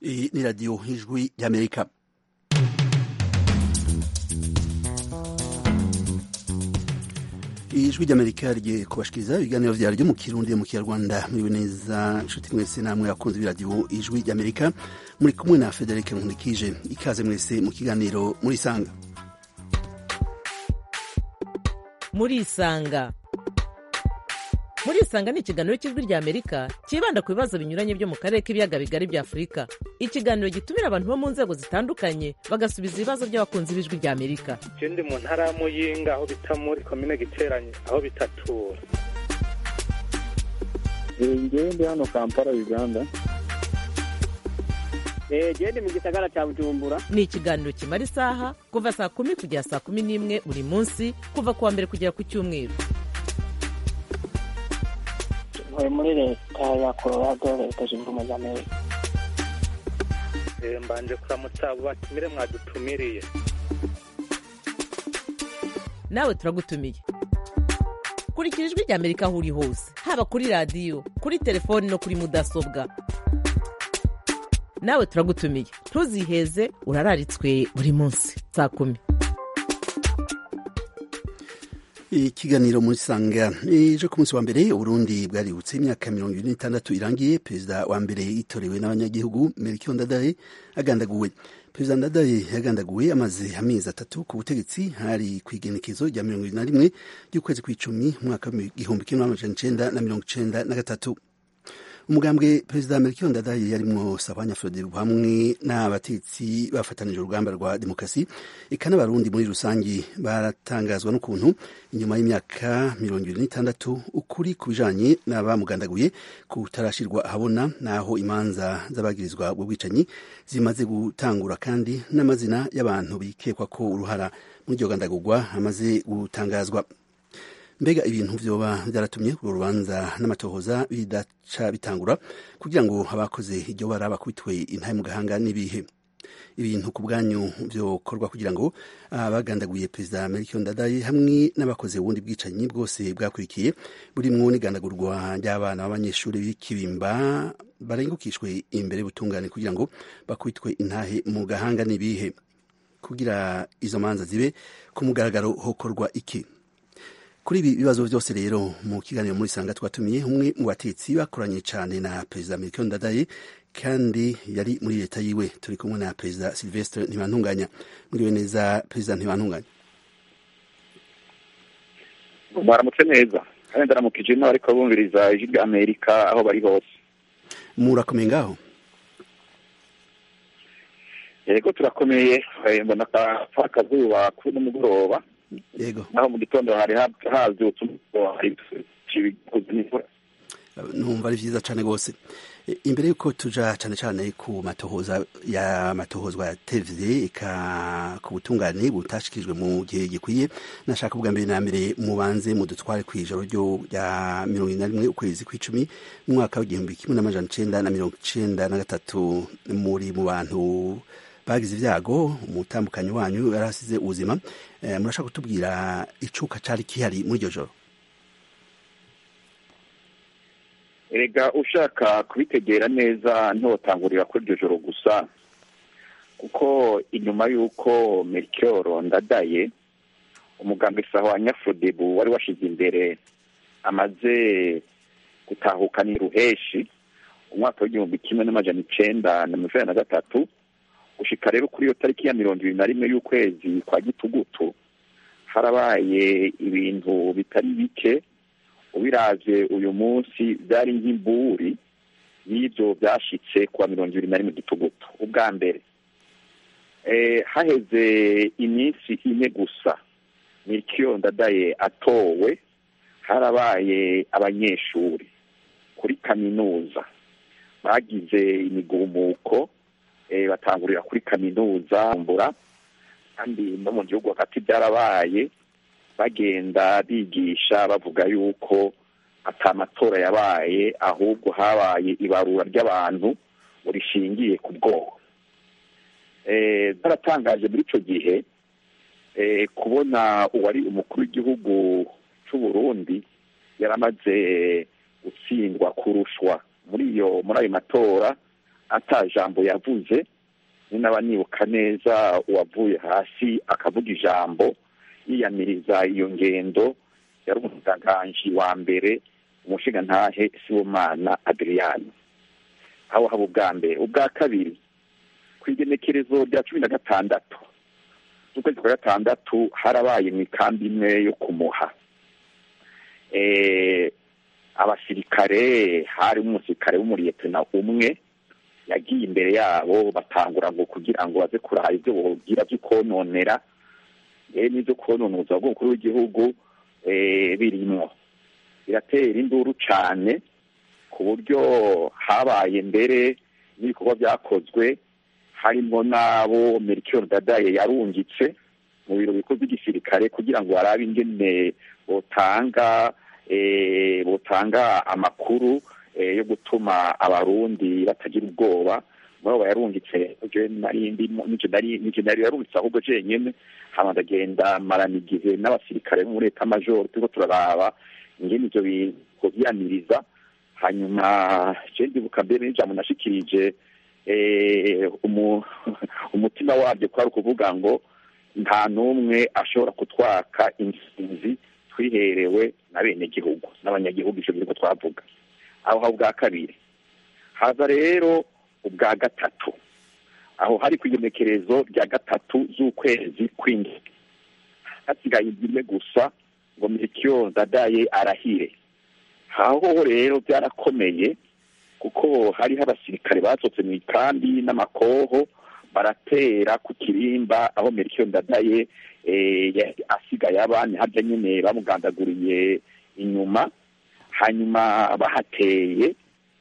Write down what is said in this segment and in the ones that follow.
Iyi ni radiyo ijwi ry'amerika ijwi ry'amerika rigiye kubashikiriza ibiganiro vyaryo mu kirundi mu kinyarwanda muriwe neza nshuti mwese namwe akunze b'iradiyo ijwi ry'amerika muri kumwe na federike nkunikije ikaze mwese mu kiganiro murisanga murisanga murisanga ni ikiganiro cy'ijwi rya amerika cyibanda ku bibazo binyuranye byo mu karere k'ibiyaga bigari bya afurika ikiganiro gitumira abantu bo mu nzego zitandukanye bagasubiza ibibazo by'abakunzi b'ijwi rya amerika je ndi mu ntara ya muyinga aho bita muri komine giteranye aho bitatura ngewe ndi hano kampala uganda gende mu gisagara cya bujumbura ni ikiganiro kimara isaha kuva saa kumi kugera saa kumi n'imwe buri munsi kuva ku wa mbere kugera ku cyumweru ntuye muri leta ya colorado leta zunze ubumwe za amerika Eh, mbanje kuramutsa abo batumire mwadutumiriye nawe turagutumiye kurikira ijwi rya amerika aho uri hose haba kuri radiyo kuri telefoni no kuri mudasobwa nawe turagutumiye ntuziheze urararitswe buri munsi saa kumi ikiganiro muri sanga ejo ku munsi wa mbere uburundi bwaributse imyaka mirongo ine n'itandatu irangiye perezida wa mbere yitorewe n'abanyagihugu melchior ndadaye agandaguwe perezida ndadaye yagandaguwe amaze amezi atatu ku butegetsi hari ku igenekezo rya mirongo ibiri na rimwe ry'ukwezi kw'icumi umwaka w'igihumbi kimwe n'amajana icenda na mirongo icenda na gatatu umugambwe perezida melchior ndadaye yarimwo sabanya frodebu hamwe n'abatetsi bafatanije urugamba rwa demokarasi eka n'abarundi muri rusangi baratangazwa n'ukuntu inyuma y'imyaka mirongo ibiri n'itandatu ukuri ku bijanye n'abamugandaguye kutarashirwa ahabona n'aho imanza z'abagirizwa ubwo bwicanyi zimaze gutangura kandi n'amazina y'abantu bikekwa ko uruhara muri iryo gandagurwa amaze gutangazwa mbega ibintu vyoba vyaratumye urwo rubanza n'amatohoza bidaca bitangura kugira ngo abakoze iryo bara bakubitwe intahe mu gahanga n'ibihe ibintu ku bwanyu vyokorwa kugira ngo abagandaguye perezida melchior ndadaye hamwe n'abakoze ubundi bwicanyi bwose bwakurikiye burimwo n'igandagurwa ry'abana b'abanyeshuri b'ikibimba barengukishwe imbere y'ubutungane kugira ngo bakubitwe intahe mu gahanga n'ibihe kugira izo manza zibe ku mugaragaro hokorwa iki kuri ibi bibazo byose rero mu kiganiro muri sanga twatumiye umwe mu batetsi bakoranye cyane na perezida melchior ndadaye kandi yari muri leta yiwe turi kumwe na perezida silvestre ntibantunganya mwiriwe neza perezida ntibantunganya mwaramutse neza kandi ndaramukije ino ariko bumviriza ijwi rya amerika aho bari hose murakomeye ngaho yego turakomeye eh, mbona ka akazuba kuri nimugoroba yego naho mu gitondo hari ha- havyutse umuco hari ibikuze n'imvura numva ari vyiza cane rwose E, imbere yuko tuja cane cane ku matohoza ya matohozwa yatevye eka ku butungane butashikirijwe mu gihe gikwiye nashaka kuvuga mbere na mbere mubanze mudutware kw'ijoro ryo rya mirongo ine na rimwe ukwezi kw'icumi mu mwaka w'igihumbi kimwe n'amajana icenda na mirongo icenda na gatatu muri mu bantu bagize ibyago umutambukanyi wanyu yari asize ubuzima Eh, murashaka kutubwira icuka cari kihari muri iryo joro erega ushaka kubitegera neza ntotangurira kuri iryo joro gusa kuko inyuma y'uko melchior ndadaye umuganga isaho wa nyafudebu wari washize imbere amaze gutahukana ruheshi umwaka w'igihumbi kimwe n'amajana icenda na mirongo inani na gatatu gushika rero kuri iyo tariki ya mirongo ibiri na rimwe y'ukwezi kwa gitugutu harabaye ibintu bitari bike ubiravye uyu munsi byari nk'imburi y'ivyo vyashitse kuwa mirongo ibiri na rimwe gitugutu ubwa mbere eh, haheze iminsi ine gusa milkiyo ndadaye atowe harabaye abanyeshuri kuri kaminuza bagize imigumuko eh, batangurira kuri kaminuza mbura kandi no mu gihugu hagati byarabaye bagenda bigisha bavuga yuko ata matora yabaye ahubwo habaye ibarura ry'abantu rishingiye ku bwoko Eh, byaratangaje muri ico gihe eh, kubona uwari umukuru w'igihugu c'u Burundi yaramaze gutsindwa kurushwa muri iyo muri ayo matora ata jambo yavuze ni naba nibuka neza uwavuye hasi akavuga ijambo yiyamiriza iyo ngendo yari umutanganji wa mbere umushinga ntahe sibomana adriyani aho haba ubwa mbere ubwa kabiri ku igenekerezo rya cumi na gatandatu z'ukwezi kwa gatandatu harabaye mu ikambi imwe yo kumuha abasirikare harimo umusirikare w'umuriyetena umwe yagiye imbere yabo batangura ngo kugira ngo baze kuraba ibyo bogira byo kononera yewe n'ibyo kononuza bw'umukuru w'igihugu birimwo biratera induru cyane ku buryo habaye mbere n'ibikorwa byakozwe harimo n'abo merikiyoni dadaye yarungitse mu biro bikuru by'igisirikare kugira ngo barabe ingene botanga botanga amakuru yo gutuma abarundi batagira ubwoba muri abo yarungitse n'icyo nari yarungitse ahubwo jenyine hama ndagenda marana igihe n'abasirikare bo muri leta majoro turiko turaraba ingene ivyo bintu vyamiriza hanyuma je ndibuka mbere n'ijambo nashikirije umutima wabyo kwari ukuvuga ngo nta n'umwe ashobora kutwaka intsinzi twiherewe na bene gihugu n'abanyagihugu ivyo biriko twavuga aho ha ubwa kabiri haza rero ubwa gatatu aho hari ku igenekerezo rya gatatu z'ukwezi kw'indwi hasigaye imwe gusa ngo mirikiyo dadaye arahire aho rero byarakomeye kuko hariho abasirikare basohotse mu ikambi n'amakoho baratera ku kirimba aho mirikiyo dadaye asigaye abandi harya nyine bamugandaguriye inyuma hanyuma bahateye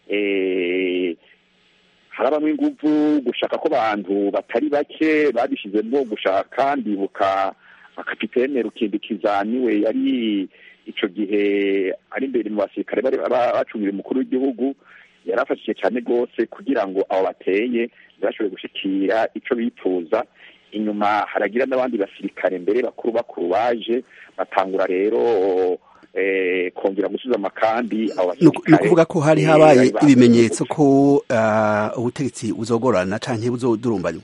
harabamo inguvu gushaka ko abantu batari bake babishizemo gushaka ndibuka akapitene rukindikiza niwe yari ico gihe ari imbere mu basirikare bari bacungira umukuru w'igihugu yarafashije cyane rwose kugira ngo abo bateye ntibashobore gushikira ico bifuza inyuma haragira n'abandi basirikare mbere bakuru bakuru baje batangura rero kongera gusubiza amakambi abo ni ukuvuga ko hari habaye ibimenyetso ko ubutegetsi buzogorana canke buzodurumbanywa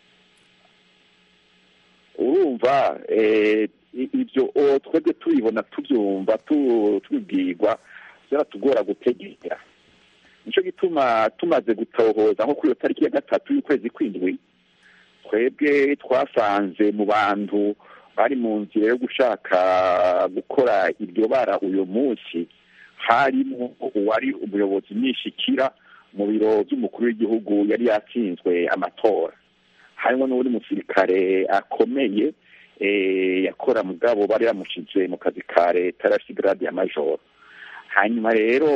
urumva ibyo twebwe tubibona tubyumva tubibwirwa byaratugora gutegera nicyo gituma tumaze gutohoza nko kuri iyo tariki ya gatatu y'ukwezi kw'indwi twebwe twasanze mu bantu bari mu nzira yo gushaka gukora iryo bara uyu munsi harimo uwari umuyobozi nishikira mu biro by'umukuru w'igihugu yari yatsinzwe amatora harimo n'undi musirikare akomeye yakora mugabo bari bamushize mu kazi ka leta yarasigarade ya majoro hanyuma rero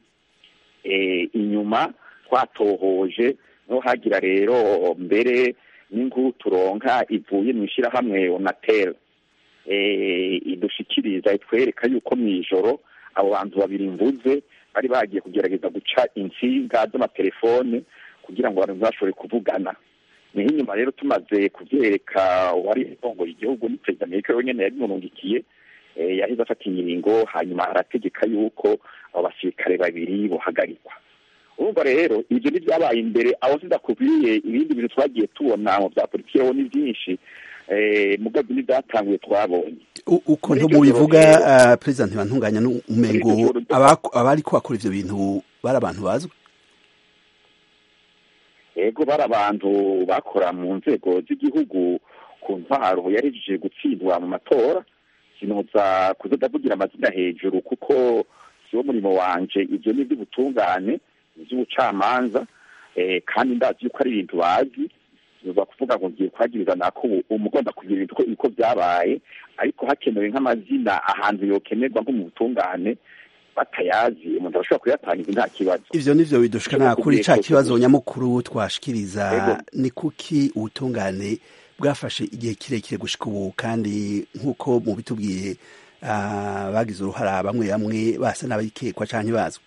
inyuma twatohoje no hagira rero mbere n'inkuru turonka ivuye mu ishyirahamwe onatera idushikiriza itwereka yuko mu ijoro abo bantu babiri mvuze bari bagiye kugerageza guca insinga z'amatelefone kugira ngo abantu ntibashobore kuvugana niho inyuma rero tumaze kubyereka uwari urongoye igihugu ni perezida amerika wenyine yabimurungikiye yahise afata inyiringo hanyuma arategeka yuko abo basirikare babiri buhagarikwa urumva rero ibyo ntibyabaye imbere aho zidakubwiye ibindi bintu twagiye tubona mu bya politiki rero ni byinshi mugabo n'ibyatanguye twabonye uko ntimubivuga perezida ntibantunganya n'umengo abari bakora ibyo bintu bari abantu bazwi yego bari abantu bakora mu nzego z'igihugu ku ntwaro yarejeje gutsindwa mu matora sinuza kuzodavugira amazina hejuru kuko siwo murimo wanje ibyo ni iby'ubutungane iby'ubucamanza kandi ndazi yuko ari ibintu bazi biva kuvuga ngo ngiye kwagiriza nako umugomba kugira ibintu uko byabaye ariko hakenewe nk'amazina ahantu yokenerwa nko mu butungane batayazi umuntu arashobora kuyatangiza nta kibazo ivyo nivyo bidushikana kuri ca kibazo nyamukuru twashikiriza ni kuki ubutungane bwafashe igihe kirekire gushika ubu kandi nk'uko mubitubwiye bagize uruhara bamwe bamwe basa n'abikekwa canke bazwi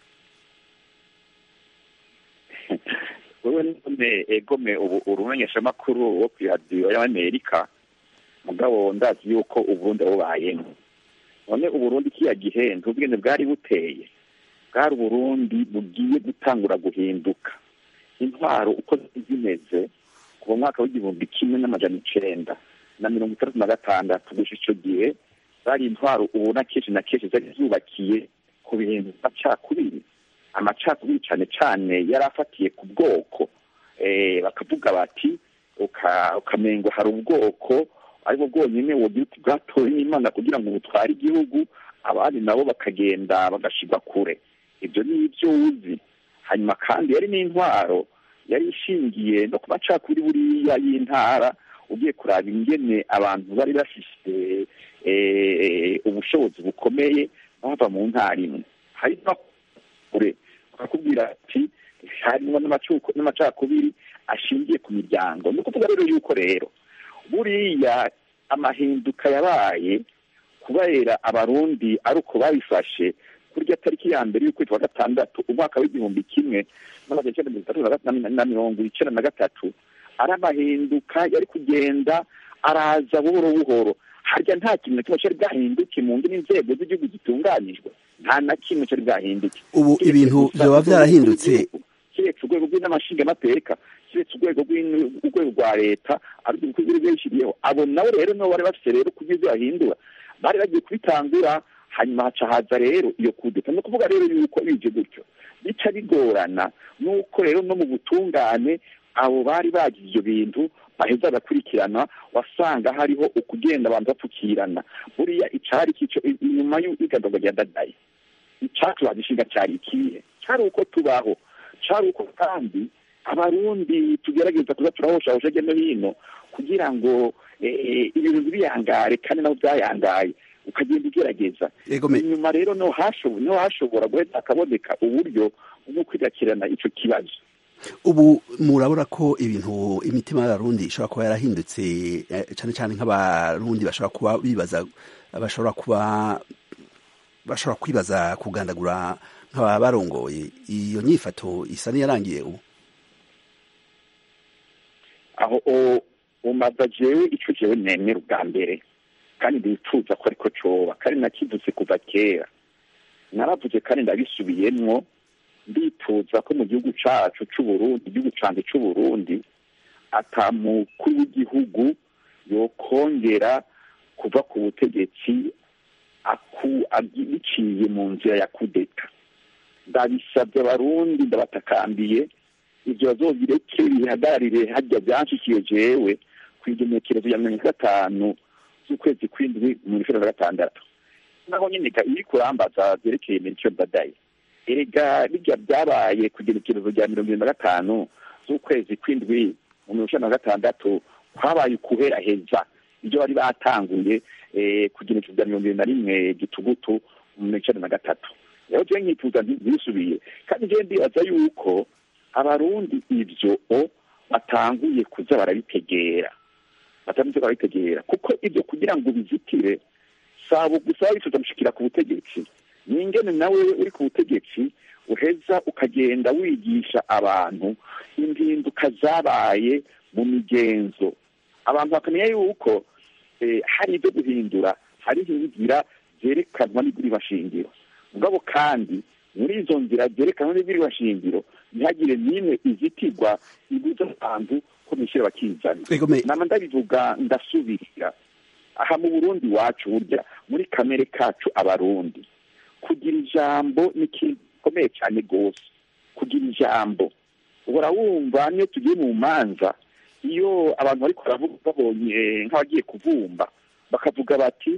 wewe none egome ubu urumenyeshamakuru wo kw'iradiyo y'amerika mugabo ndazi yuko uburundi bubayemo none uburundi kiya gihe ntubwene bwari buteye bwari uburundi bugiye gutangura guhinduka intwaro uko zimeze kuva mu mwaka w'igihumbi kimwe n'amajana icenda na mirongo itandatu na gatandatu gusa ico gihe zari intwaro ubona kenshi na kenshi zari zubakiye ku bintu amacakubiri amacakubiri cane cane yari afatiye ku bwoko bakavuga bati ukamengo hari ubwoko aribwo bwonyine wogira uti bwatowe n'imana kugira ngo butware igihugu abandi nabo bakagenda bagashirwa kure ibyo ni ibyo uzi hanyuma kandi yari n'intwaro yari ishingiye no ku macakubiri buriya y'intara ugiye kuraba ingene abantu bari bafise ubushobozi bukomeye bava mu ntara imwe hari kure bakakubwira ati harimo n'amacakubiri ashingiye ku miryango ni ukuvuga rero yuko rero buriya amahinduka yabaye kubera abarundi ari uko babifashe kurya tariki ya mbere y'ukwezi kwa gatandatu umwaka w'igihumbi kimwe n'amajana icyenda mirongo itatu na mirongo icyenda na gatatu ari amahinduka yari kugenda araza buhoro buhoro harya nta kintu na kimwe cyari bwahinduke mu ndimi inzego z'igihugu zitunganyijwe nta na kimwe cyari bwahinduke ubu ibintu byaba byarahindutse kiretse urwego rw'inamashingamateka kiretse urwego urwego rwa leta ariko ibikorwa byishyiriyeho abo nabo rero nabo bari bafite rero kugira ibyo bahindura bari bagiye kubitangura hanyuma haca haza rero iyo kudeta ni ukuvuga rero yuko bije gutyo bica bigorana nuko rero no mu butungane abo bari bagize ibyo bintu baheza bagakurikirana wasanga hariho ukugenda abantu bapfukirana buriya icari kico inyuma y'igadagwa rya dadaye icacu bagishinga cari ikihe cari uko tubaho cari uko kandi abarundi tugerageza kuza turahoshahosha hirya no hino kugira ngo ibintu ntibiyangare kandi nabo byayangaye ukagenda ugerageza inyuma rero no hashobora guhita hakaboneka uburyo bwo kwigakirana ico kibazo ubu murabona ko ibintu imitima y'abarundi ishobora kuba yarahindutse cyane cyane nk'abarundi bashobora kuba bibaza bashobora kuba bashobora kwibaza kugandagura nk'aba barongoye iyo nyifato isa n'iyarangiye ubu aho umaza jewe ico jewe nemera ubwa mbere kandi ndifuza ko ariko coba kandi nakivutse kuva kera naravuze kandi ndabisubiyemwo ndifuza ko mu gihugu cacu c'uburundi igihugu canje c'uburundi ata mukuru w'igihugu yokongera kuva ku butegetsi biciye mu nzira ya kudeta ndabisabye abarundi ndabatakambiye ivyo bazobireke bihagararire harya vyanshikiye jewe kw'igenekerezo ya mirongo gatanu z'ukwezi kw'indwi mu ijoro na gatandatu naho nyene iri kurambaza vyerekeye mention dadaye erega birya byabaye ku genekerezo rya mirongo irindwi na gatanu z'ukwezi kw'indwi mu mirongo icenda na gatandatu kwabaye ukuheraheza ibyo bari batanguye ku genekerezo rya mirongo irindwi na rimwe gitugutu mu mirongo icenda na gatatu rero jewe nkifuza ntibisubiye kandi jewe ndibaza yuko abarundi ivyo batanguye kuza barabitegera batanguye barabitegera kuko ivyo kugira ngo bizitire saba gusa bifuza gushikira ku butegetsi ni ingene nawe uri ku butegetsi uheza ukagenda wigisha abantu impinduka zabaye mu migenzo abantu bakamenya yuko hari ibyo guhindura hariho inzira zerekanwa n'iguribashingiro mugabo kandi muri izo nzira zerekanwa n'iguribashingiro ntihagire n'imwe izitirwa ibuza abantu ko bishyira bakizana nama ndabivuga ndasubirira aha mu burundi wacu burya muri kamere kacu abarundi kugira ijambo ni ikintu gikomeye cyane rwose kugira ijambo ubora wumva niyo tugiye mu manza iyo abantu bari baravuga babonye nk'abagiye kuvumba bakavuga bati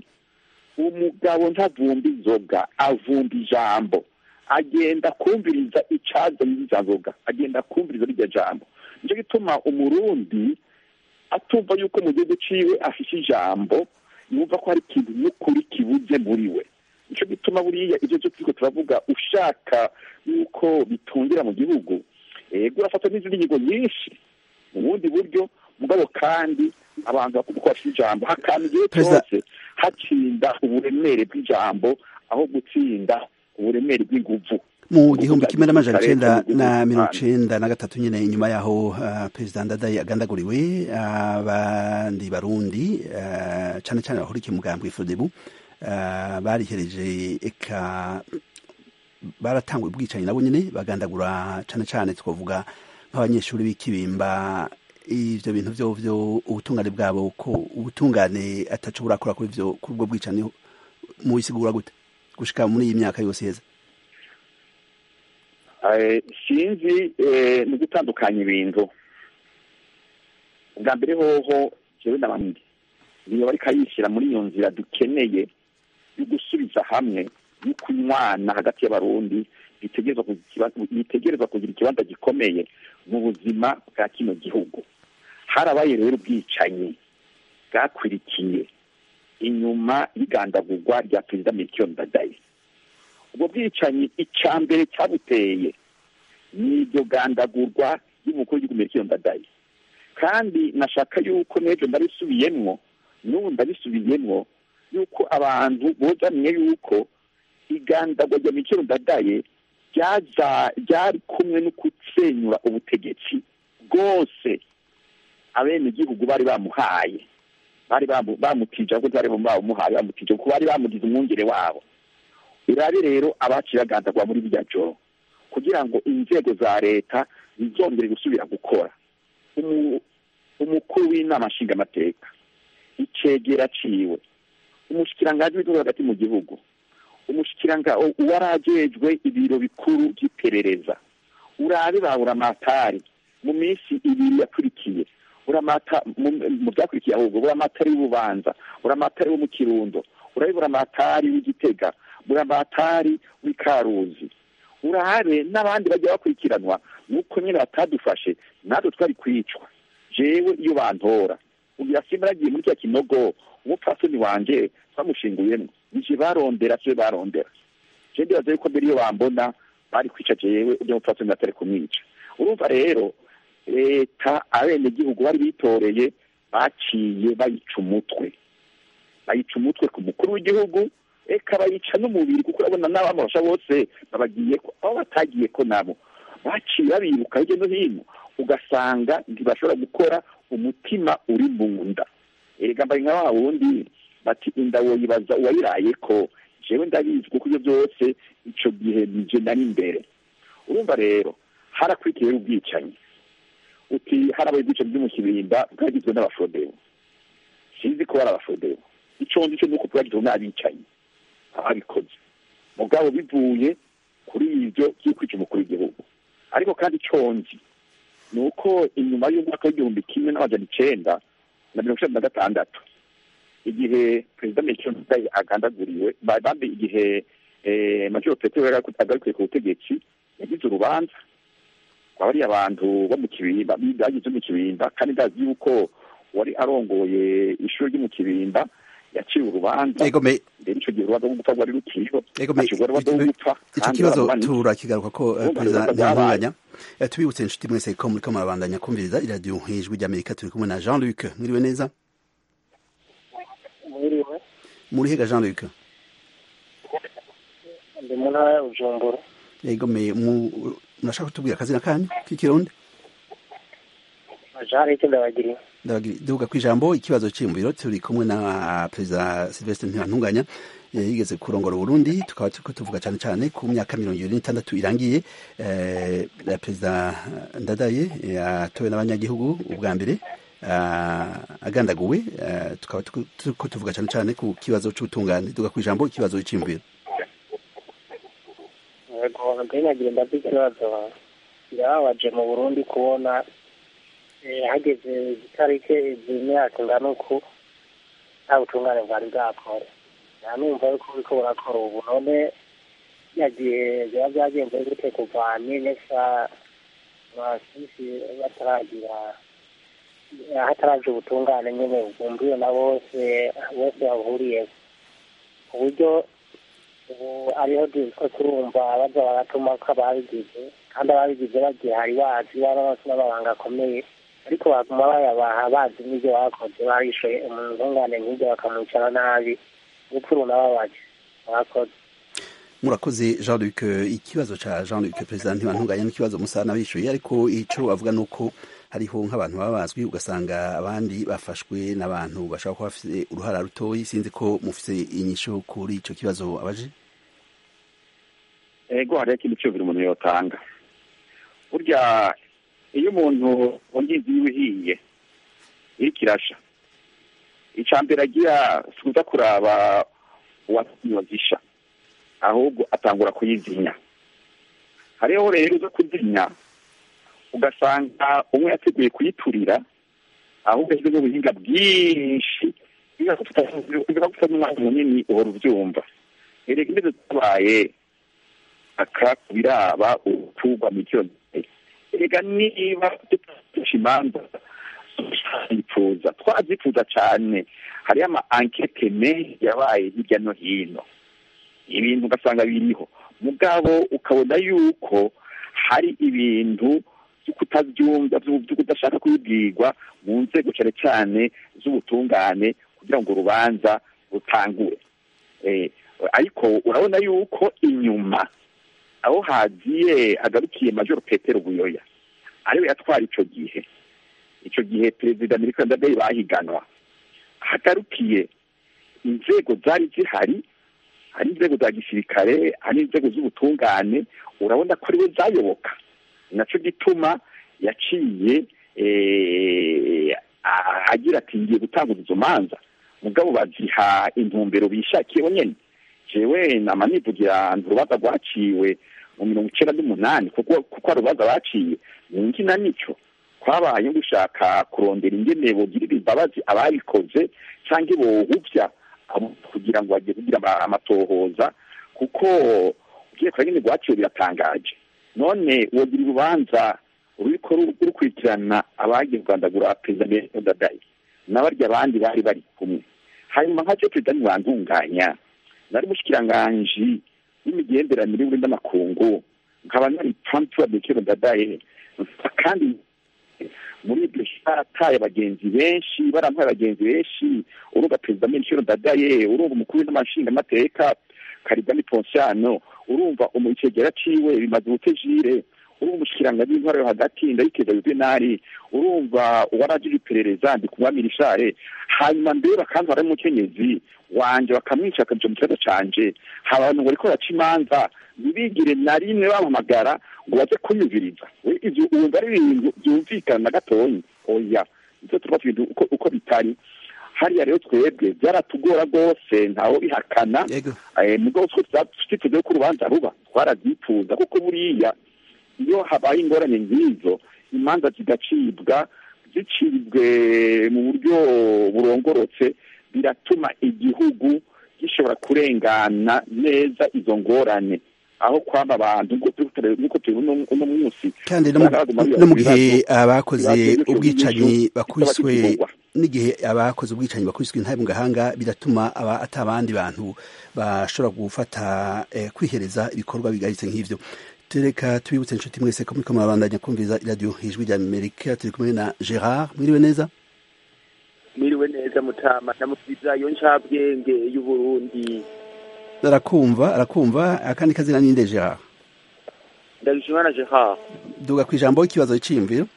umugabo ntavumba inzoga avumba ijambo agenda kumviriza icazanye iza nzoga agenda kumviriza rirya jambo nicyo gituma umurundi atumva yuko mu gihugu ciwe afise ijambo yumva ko hari ikintu n'ukuri kibuze muri we nicyo gituma buriya ibyo byo turiko turavuga ushaka yuko bitungira mu gihugu ego urafata n'izindi ngingo nyinshi mu bundi buryo mugabo kandi abantu bakumva ko bafite ijambo hakama igihe cyose hatsinda uburemere bw'ijambo aho gutsinda uburemere bw'inguvu mu gihumbi kimwe n'amajana icenda na mirongo icenda na gatatu nyine inyuma yaho uh, perezida ndadaye agandaguriwe abandi uh, barundi uh, cane cane bahurikiye umugambi w'ifodebu uh, barihereje eka baratangwa ubwicanyi nabo nyine bagandagura cane cane twavuga nk'abanyeshuri b'ikibimba ivyo bintu vyo vyo ubutungane bwabo ko ubutungane ataco burakora kuri ivyo kuri ubwo bwicanyi mubisigura gute gushika muri iyi myaka yose heza Eh, sinzi eh, ni gutandukanya ibintu ubwa mbere hoho jewe n'abandi niyo bariko ayishyira muri iyo nzira dukeneye yo gusubiza hamwe yo kunywana hagati y'abarundi bitegerezwa kugira ikiba- bitegerezwa kugira ikibanza gikomeye mu buzima bwa kino gihugu harabaye rero ubwicanyi bwakwirikiye inyuma y'igandagurwa rya perezida Melchior Ndadaye ubwo bwicanyi icya mbere cyabuteye ni iryo gandagurwa y'umukuru w'igihugu Melchior Ndadaye kandi nashaka yuko n'ejo ndabisubiyemwo n'ubu ndabisubiyemwo yuko abantu bozanye yuko igandagwa rya Melchior Ndadaye ryaza ryari kumwe no gusenyura ubutegetsi bwose abenegihugu bari bamuhaye bari bamu- bamutije ahubwo bari bamuhaye bamutije kuko bari bamugize umwungere wabo urabe rero abaciye bagandagwa muri rya joro kugira ngo inzego za leta zizongere gusubira gukora Umu- umukuru w'inama nshingamateka icegera ciwe umushikiranganji w'igihugu hagati mu gihugu umushikiranga uwari ajejwe ibiro bikuru by'iperereza urabe ba buramatari mu minsi ibiri yakurikiye uramata mu mu byakurikiye ahubwo buramatari w'ububanza buramatari wo mu kirundo urabe buramatari w'igitega buramatari w'ikaruzi urabe n'abandi bajya bakurikiranwa nuko nyine batadufashe natwe twari kwicwa jewe iyo bantora ugira simba yagiye muri cya kinogo umupfasoni wanje twamushinguyemwo nije barondera siwe barondera je ndibaza yuko mbere iyo bambona bari kwica jewe urya mupfasoni batari kumwica urumva rero leta abenegihugu bari bitoreye baciye bayica umutwe bayica umutwe ku mukuru w'igihugu eka bayica n'umubiri kuko urabona n'abamurasha bose babagiye ko aho batagiye ko nabo baciye babiruka hirya no hino ugasanga ntibashobora gukora umutima uri mu nda erega mbaye nka wa wundi bati inda woyibaza uwayiraye ko jewe ndabizi kuko ibyo byose ico gihe nije nari imbere urumva rero harakurikiye ubwicanyi uti harabaye ubwicanyi bwo mu kibimba bwagizwe n'abafodewo sinzi ko bari abafodewo ico nzi co nuko bwagizwe n'abicanyi ababikoze mugabo bivuye kuri ivyo vy'ukwica umukuru w'igihugu ariko kandi ico nzi ni uko inyuma y'umwaka w'igihumbi kimwe n'amajana icenda na mirongo icenda na gatandatu igihe perezida Melchior Ndadaye agandaguriwe ba- bambi igihe eh, major petero yari agarukiye ku butegetsi yagize urubanza kwa bariya bantu bo mu kibimba bagize mu kibimba kandi ndazi yuko wari arongoye ishuri ryo mu kibimba yaciwe urubanza ego me mbere ico gihe urubanza rwo gupfa rwari rukiriho ego me acibwa urubanza rwo gupfa ico kandi kibazo baramubanika. turakigaruka ko eh, Urumva perezida ibibazo byabaye. ntibanganya Eh, tubibutse inshuti mwese ko muriko murabandanya kumviriza iradiyo ijwi ry'amerika turi kumwe na jean luc mwiriwe neza mwiriwe muri hega jean luc ndi mu ntara ya bujumbura ego me mu- murashaka kutubwira akazina kanyu k'ikirundi jean luc ndabagiriye Ndabagiri- duhuga ku ijambo ikibazo cyiyumviro turi kumwe na perezida silvestre ntibantunganya eh, yigeze kurongora uburundi tukaba turiko tuvuga cyane cyane ku myaka mirongo ibiri n'itandatu irangiye eh, eh, perezida ndadaye yatowe n'abanyagihugu ubwa mbere ah, agandaguwe eh, tukaba turiko- turiko tuvuga cyane cyane ku kibazo c'ubutungane duhuga ku ijambo ikibazo cyiyumviro yego nagerageje ndazi ikibazo birababaje mu burundi kubona eh, hageze igitariki izi myaka ingana uku nta butungane bwari bwakora nanumva yuko buriko burakora ubu none ya gihe biba byagenze gute kuva n'inesa basisi bataragira hataraje ubutungane nyine bwumviwe na bose bose bahuriye ku buryo ubu ariho duko turumva baza baratuma ko ababigize kandi ababigize bagihari bazi baba bafite n'amabanga akomeye ariko baguma bayabaha bazi n'ibyo bakoze barishoye umutungane nk'ibyo bakamwicara nabi urupfu runababaje bakoze murakoze jean luc ikibazo ca jean luc perezida ntibantunganya n'ikibazo musa n'abishuye ariko ico avuga ni uko hariho nk'abantu baba bazwi ugasanga abandi bafashwe n'abantu bashobora kuba bafite uruhara rutoyi sinzi ko mufite inyisho kuri ico kibazo abaje ego hariho ikindi cyumviro umuntu yotanga burya iyo umuntu wongizi yiwe ihiye iriko irasha icya mbere agira si kuza kuraba uwazisha ahubwo atangura kuyizinya hariho rero zo kuzinya ugasanga umwe yateguye kuyiturira ahubwo ashyize n'ubuhinga bwinshi biba gusa n'umwanya munini uhora ubyumva erega imeze zabaye aka biraba uturwa miliyoni erega niba dufashe imanza twazifuza twazifuza cyane hariyo ama ankete menshi yabaye hirya no hino ibintu ugasanga biriho mugabo ukabona yuko hari ibintu byo kutabyumva byo kudashaka kubibwirwa mu nzego cyane cyane z'ubutungane kugira ngo urubanza rutangure ariko urabona yuko inyuma aho hagiye hagarukiye majoro petero buyoya ariwe yatwara icyo gihe icyo gihe perezida amerika ndadaye bahiganwa hagarukiye inzego zari zihari hari inzego za gisirikare hari inzego z'ubutungane urabona ko ariwe zayoboka nacyo gituma yaciye agira ati ngiye gutanguza izo manza mugabo baziha intumbero bishakiye nyine jewe nama nivugira urubanza rwaciwe mu mirongo icyenda n'umunani kuko kuko urubanza baciye ni ngina nicyo twabaye gushaka kurondera ingene bugirira imbabazi ababikoze cyangwa bohuvya kugira ngo bagiye kugira amatohoza kuko ugiye kora nyine rwaciwe biratangaje none wogira urubanza ruriko rukurikirana abagiye kugandagura perezida ndadaye n'abarya abandi bari bari kumwe hanyuma nka cyo perezida ntiwantunganya nari mushikiranganji n'imigenderanire y'uburinda n'amakungu nkaba nari trump wa bekero ndadaye kandi muri ibyo barataye abagenzi benshi baramuhaye abagenzi benshi urumva perezida melchior ndadaye urumva umukuru w'amashingamateka karigani ponsiano urumva umukegera ciwe bimaze ubutejire urumva umushikiranganji w'intwara yo hagati ndayikeza yuvenali urumva uwarajije iperereza ndi kumwami rishare hanyuma mbere bakantwara y'umukenyezi wanje bakamwica akaja mu kibazo canje abantu ngo bariko baca imanza ntibigire na rimwe bampamagara ngo baze kunyumviriza ivyo wumva ari ibintu byumvikana na gatoyi oya ivyo turafata ibintu uko, uko bitari hariya rero twebwe byaratugora rwose ntawe bihakana mugabo twiteze ko urubanza ruba twarazipfuza kuko buriya iyo habaye ingorane nk'izo imanza zigacibwa zicibwe mu buryo burongorotse biratuma igihugu gishobora kurengana neza izo ngorane aho kwaba abantu nk'uko tubibona uno munsi kandi no mu gihe abakoze ubwicanyi bakubiswe n'igihe abakoze ubwicanyi bakubiswe intare mu gahanga biratuma aba ata abandi bantu bashobora gufata kwihereza ibikorwa bigaritse nk'ivyo tereka tubibutse inshuti mwese ko muriko murabandanya kumviriza iradiyo ijwi rya amerika turi kumwe na gerard mwiriwe neza mwiriwe neza mutama ndamusubiza iyo ncabwenge y'uburundi arakumva arakumva akandi kazina ninde gerard ndabishimana gerard duga ku ijambo ikibazo c'iyumviro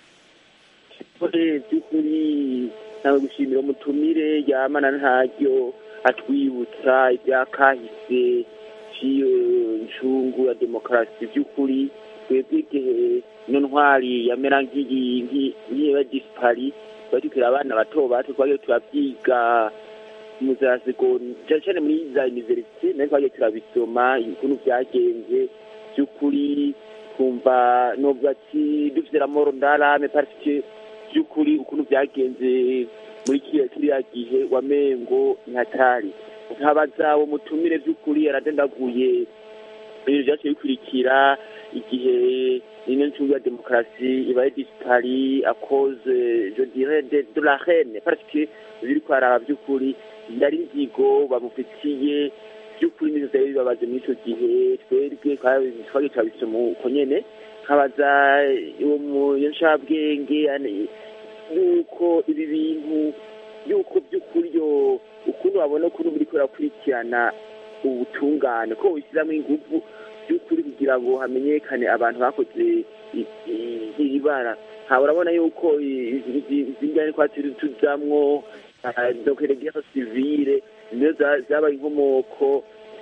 by'ukuri nawe gushimira umutumire yamana ntaryo atwibutsa ibyakahise ciyo ncungu ya demokarasi by'ukuri twebwe igihe ino ntwari yamera nk'iyiba disipari twari tukiri abana bato bato twagiye turabyiga mu za segonda cyane muri za univerisite nayo twagiye turabisoma ukuntu byagenze by'ukuri twumva nubwo ati dufite ramoro ndarame parisike by'ukuri ukuntu byagenze muri kiriya gihe wamengo ntihatari nkabaza uwo mutumire by'ukuri yaradendaguye ibintu byaciye bikurikira igihe ino ncungu ya demokarasi ibaye disipari akoze je dirais de, de la reine parce que biri kwaraba by'ukuri ndari inzigo bamufitiye by'ukuri nizo zari bibabaje muri ico gihe twebwe twagiye turabisoma uko nyene nkabaza uwo muyo ncabwenge yuko ibi bintu yuko by'ukuri yo ukuntu babona ukuntu buriko burakurikirana ubutungane ko bushyiramo ingufu by'ukuri kugira ngo hamenyekane abantu bakoze iri bara ntabwo urabona yuko izi ngane kwa tuzamwo dokeregera sivile nizo zabaye inkomoko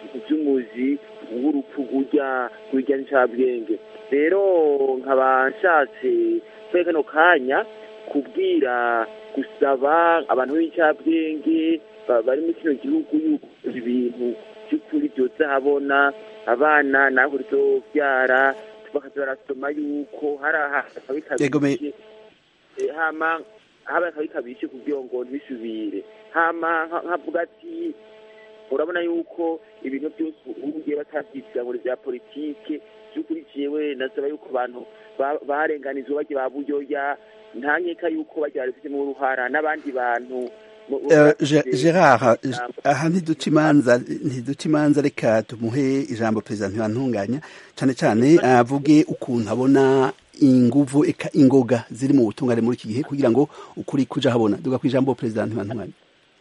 iby'umuzi w'urupfu rujya rujya ncabwenge rero nkaba nshatse kuri kano kanya kubwira gusaba abantu b'incabwenge ba- bari muri kino gihugu yuko ibintu by'ukuri byose habona abana naho ryobyara bakaza barasoma yuko hari ahantu Yego, me- akabikabije Eh, hama haba akabikabije kugira ngo ntibisubire hama nka- nkavuga ati urabona yuko ibintu byose ubu ngiye batabyitira ngo ni bya politike by'ukuri jewe nasaba yuko abantu ba- barenganizwa bagiye ba buyoya nta nkeka yuko bagiye barabifitemo uruhara n'abandi bantu mu- Eh, Ge- bafite- Gerard ijambo. aha ntiduca imanza ntiduca imanza reka tumuhe ijambo perezida ntibantunganya cyane cyane avuge ukuntu abona inguvu eka ingoga ziri mu butungane muri iki gihe kugira ngo ukuri kuja habona duga ku ijambo perezida ntibantunganya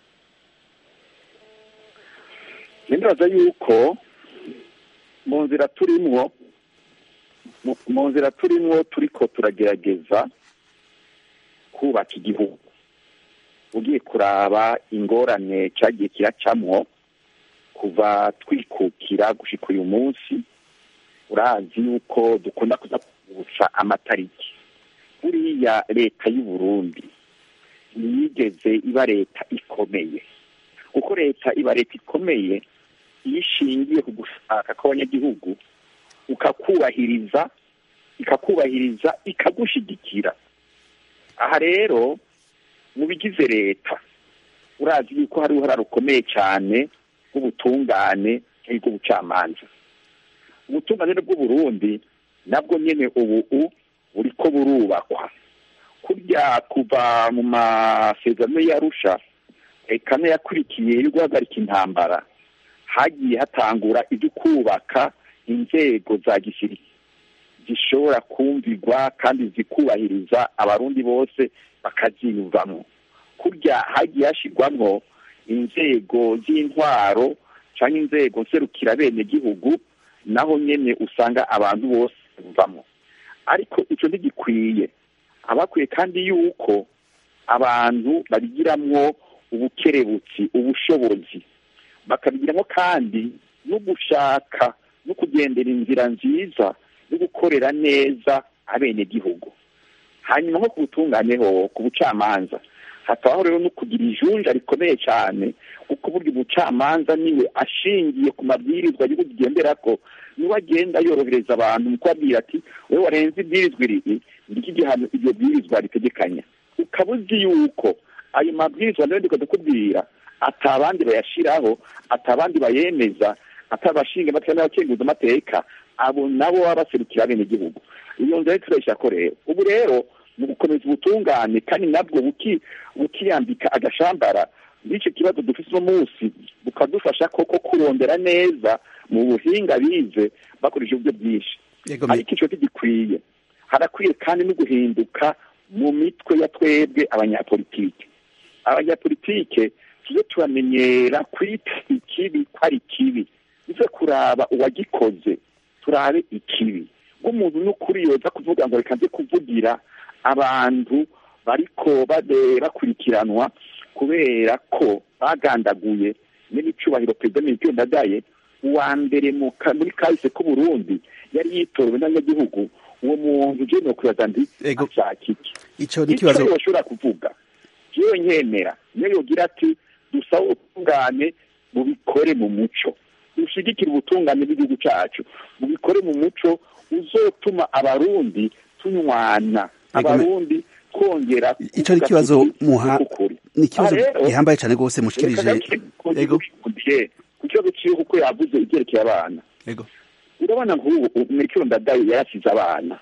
ndibaza yuko mu nzira turimwo mu- mu nzira turimwo turiko turagerageza kubaka igihugu ugiye kuraba ingorane cyagiye kiracamwo kuva twikukira gushika uyu munsi urazi yuko dukunda kuza kuvutsa amatariki buriya leta y'u Burundi ntiyigeze iba leta ikomeye kuko leta iba leta ikomeye iyo ishingiye ku gushaka kw'abanyagihugu ukakubahiriza ikakubahiriza ikagushigikira aha rero mu bigize leta urazi yuko hari uruhara rukomeye cyane rw'ubutungane bw'ubucamanza ubutungane bw'uburundi nabwo nyine ubu buriko burubakwa kurya kuva mu masezerano y'arusha reka yakurikiye yo guhagarika intambara hagiye hatangura ibyo kubaka inzego za gisirikare zishobora kumvirwa kandi zikubahiriza abarundi bose bakaziyumvamo kurya hagiye hashyirwamo inzego z'intwaro cyangwa inzego nserukira bene gihugu naho nyine usanga abantu bose bavamo ariko icyo ntigikwiye abakwiye kandi yuko abantu babigiramwo ubukerebutsi ubushobozi bakabigiramo kandi no gushaka no kugendera inzira nziza no gukorera neza abenegihugu hanyuma nko ku butunganeho ku bucamanza hatabaho rero no kugira ijunja rikomeye cyane kuko burya umucamanza niwe ashingiye ku mabwirizwa y'igihugu kigendera ko niwe agenda yorohereza abantu mu kubabwira ati wowe warenze ibwirizwa iri ngiki igihano iryo bwirizwa ritegekanya ukaba uzi yuko ayo mabwirizwa nayo ndiko ndakubwira atabandi bayashiraho atabandi bayemeza atabashinga amateka n'abakenguza amateka abo nabo baba baserukira bene igihugu iyo nzira turayishyira ko rero ubu rero mu gukomeza ubutungane kandi nabwo bukiyambika agashambara n'icyo kibazo dufite uno munsi bukadufasha koko kurondera neza mu buhinga bize bakoresha uburyo bwinshi ariko icyo gikwiye harakwiye kandi no guhinduka mu mitwe ya twebwe abanyapolitike abanyapolitike tujye turamenyera kwita ikibi ko ari kibi bize kuraba uwagikoze turabe ikibi nk'umuntu n'ukuri yoza kuvuga ngo reka nze kuvugira abantu bariko bakurikiranwa kubera ko bagandaguye n'icyubahiro perezida Melchior Ndadaye uwa mbere muri kahise k'uburundi yari yitorewe n'abanyagihugu uwo muntu uje no kwibaza ndi ashaka iki icyo ni ikibazo bashobora kuvuga jewe nkemera niyo yogira ati dusaba ubutungane bubikore mu muco dushigikire ubutungane bw'igihugu cyacu bubikore mu muco uzotuma abarundi tunywana abarundi twongera icyo ni ikibazo muha ni ikibazo gihambaye cyane rwose mushikirije ego ku kibazo cy'iyo kuko yavuze ibyerekeye abana ego urabona nk'ubu Melchior Ndadaye yarasize abana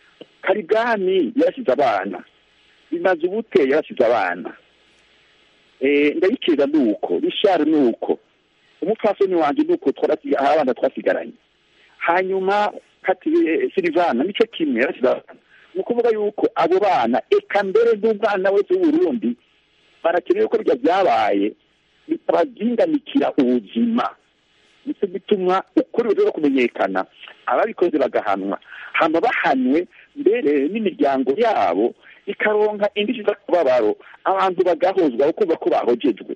Karigani yarasize abana bimaze ubute yarasize abana ndabikiriza ni uko Richard ni uko umupfasoni wanjye ni uko abana twasigaranye hanyuma Silivana nicyo kimwe yarasize abana ni ukuvuga yuko abo bana eka mbere n'umwana wese w'uburundi barakeneye ko bijya byabaye bitabazinganikira ubuzima nicyo gituma ukuri rero kumenyekana ababikoze bagahanwa hamba bahanwe mbere n'imiryango yabo ikaronka indishyi z'akababaro abantu bagahozwa kumva ko bahogejwe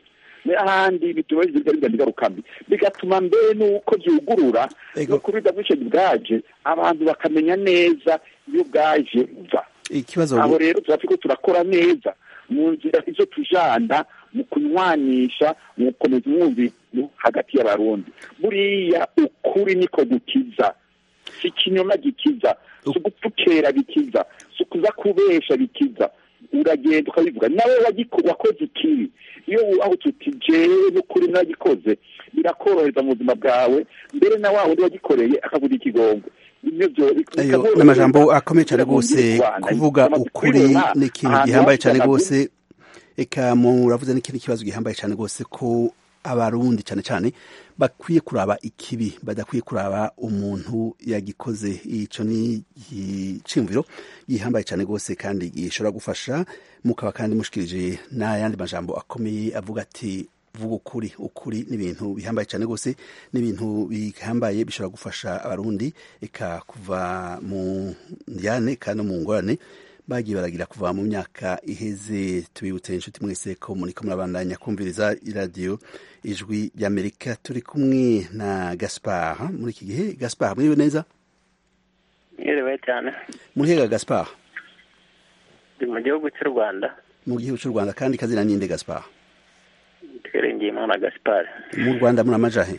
n'ahandi bituma bigira ingaruka mbi bigatuma mbere n'uko byugurura Ego. no kuri bwishingizi bwaje abantu bakamenya neza iyo bwaje buva ikibazo aho rero tuba turiko turakora neza mu nzira izo tujana mu kunywanisha mu gukomeza umwumviro hagati y'abarundi buriya ukuri niko gukiza si ikinyoma gikiza si ugupfukera bikiza si ukuza kubesha bikiza uragenda ukabivuga nawe wagiko- wakoze ikibi iyo aho tuti jewe n'ukuri nagikoze birakorohereza mu buzima bwawe mbere na wa wundi wagikoreye akavuga ikigongwe Ibyo byo- ayo bikamworohereza n'amajambo akomeye cyane kugira ngo rwose yumve u Rwanda. kuvuga Amaze ukuri kubibona ni ikintu ahantu gihambaye cyane hose rwose eka muravuze n'ikindi kibazo gihambaye cyane rwose ko abarundi cyane cyane bakwiye kuraba ikibi badakwiye kuraba umuntu yagikoze ico ni iciyumviro gihambaye cyane rwose kandi gishobora gufasha mukaba kandi mushikirije n'ayandi majambo akomeye avuga ati vuga ukuri ukuri n'ibintu bihambaye cyane rwose n'ibintu bihambaye bishobora gufasha abarundi eka kuva mu njyane kandi no mu ngorane bagiye baragira kuva mu myaka iheze tubibutse inshuti mwese ko muriko murabandanya kumviriza iradiyo ijwi ry'amerika turi kumwe na gaspar muri iki gihe gaspar mwiriwe neza Mwiriwe cyane murihega gaspar ndi mu gihugu cy'u rwanda mu gihugu cy'u rwanda kandi kazina ninde gaspar twiringiye imana gaspar mu rwanda muramajahe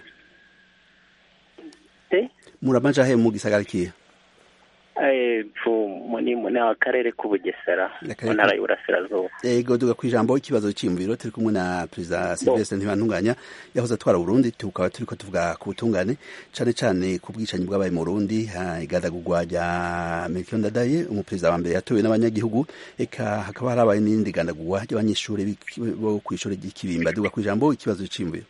Eh? muramajahe mu gisagara kihe Eh, fu- mu- ni mu- ni akarere k'ubugesera Akarere mu ntara ka- y'uburasirazuba ego duga ku ijambo ikibazo cy'imviro turi kumwe na perezida silvestre ntibantunganya yahoze atwara uburundi tukaba turiko tuvuga ku butungane cane cane ku bwicanyi bwabaye mu burundi ha, igadagurwa rya melchior ndadaye umuperezida wa mbere yatowe n'abanyagihugu eka hakaba harabaye n'irindi gandagurwa ry'abanyeshuri b'iki- bo kw'ishuri ry'ikibimba duga ku ijambo ikibazo c'imviro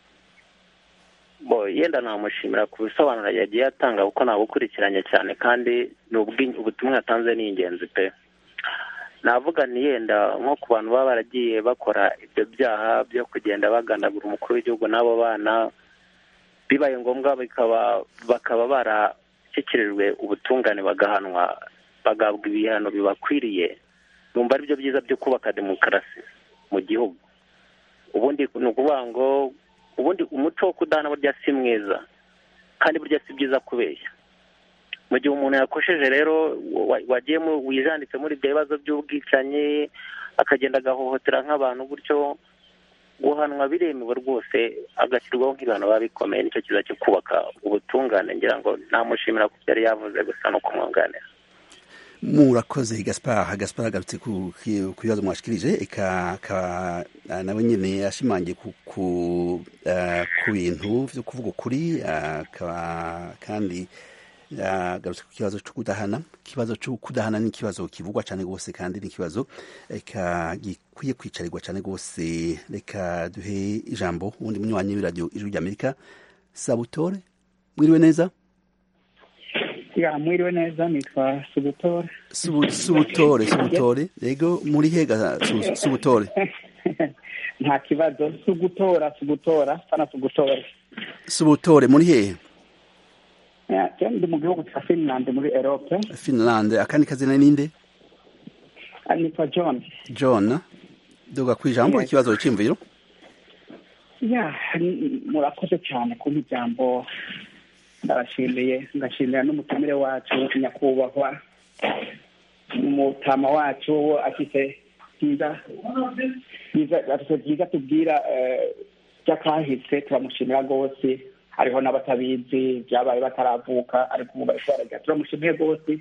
bo yenda namushimira ku bisobanuro yagiye atanga kuko nabukurikiranye cyane kandi ni ubwi- ubutumwa yatanze ni ingenzi pe navuga ni yenda nko ku bantu baba baragiye bakora ibyo byaha byo kugenda bagandagura umukuru w'igihugu n'abo bana bibaye ngombwa bikaba bakaba barashyikirijwe ubutungane bagahanwa bagahabwa ibihano bibakwiriye numva ari byo byiza byo kubaka demokarasi mu gihugu ubundi ni ukuvuga ngo ubundi umuco wo kudahana burya si mwiza kandi burya si byiza kubeshya mu gihe umuntu yakosheje rero wa- wagiye mu- wijanditse muri ibyo bibazo by'ubwicanyi akagenda agahohotera nk'abantu gutyo guhanwa biremewe rwose agashyirwaho nk'ibihano biba bikomeye nicyo kiza cyo kubaka ubutungane ngira ngo namushimira ku byo yari yavuze gusa no kumwunganira murakoze gaspar gaspar agarutse ku ku bibazo mwashikirije eka akaba ah, nawe nyene ashimangiye ku ku ah, ku bintu vyo kuvuga ukuri ah, akaba kandi agarutse ku kibazo cyo kudahana ikibazo cyo kudahana ni ikibazo kivugwa cyane rwose kandi ni ikibazo eka gikwiye kwicarirwa cyane rwose reka duhe ijambo uwundi munywanyi w'iradiyo ijwi ry'amerika sabutore mwiriwe neza ya mwiriwe neza nitwa subutore Subu- subutore subutore yego muri hega Su- subutore nta kibazo sugutora sugutora sana sugutore subutore muri hehe Ya, je ndi mu gihugu cya finland muri erope finland akandi kazina ninde Ah, nitwa john john duga ku ijambo Yes. ikibazo cy'imviro ya n- murakoze cyane kumpa ijambo ndabashimiye ngashimira n'umutumire wacu nyakubahwa umutama wacu afite byiza byiza afite byiza tubwira eh, by'akahise turamushimira rwose hariho n'abatabizi byabaye bataravuka ariko ubu bari kubaragira turamushimiye rwose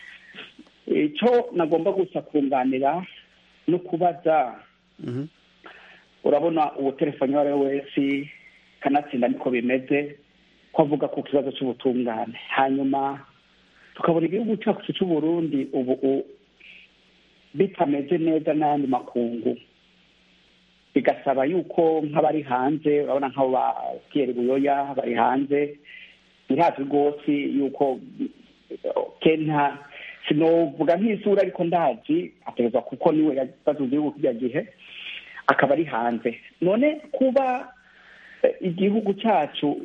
icyo nagomba gusa kunganira no kubaza Mhm. urabona ubu telefoni uwo ari we wese kanatsinda niko bimeze ko avuga ku kibazo cy'ubutungane hanyuma tukabona igihugu cyacu cy'u Burundi ubu u- bitameze neza n'ayandi makungu bigasaba yuko nk'abari hanze urabona nk'abo ba Pierre Buyoya bari hanze birazwi rwose yuko kenta sinovuga nk'isura ariko ndazi ategerezwa kuko niwe yabaze igihugu kijya gihe akaba ari hanze none kuba eh, igihugu cyacu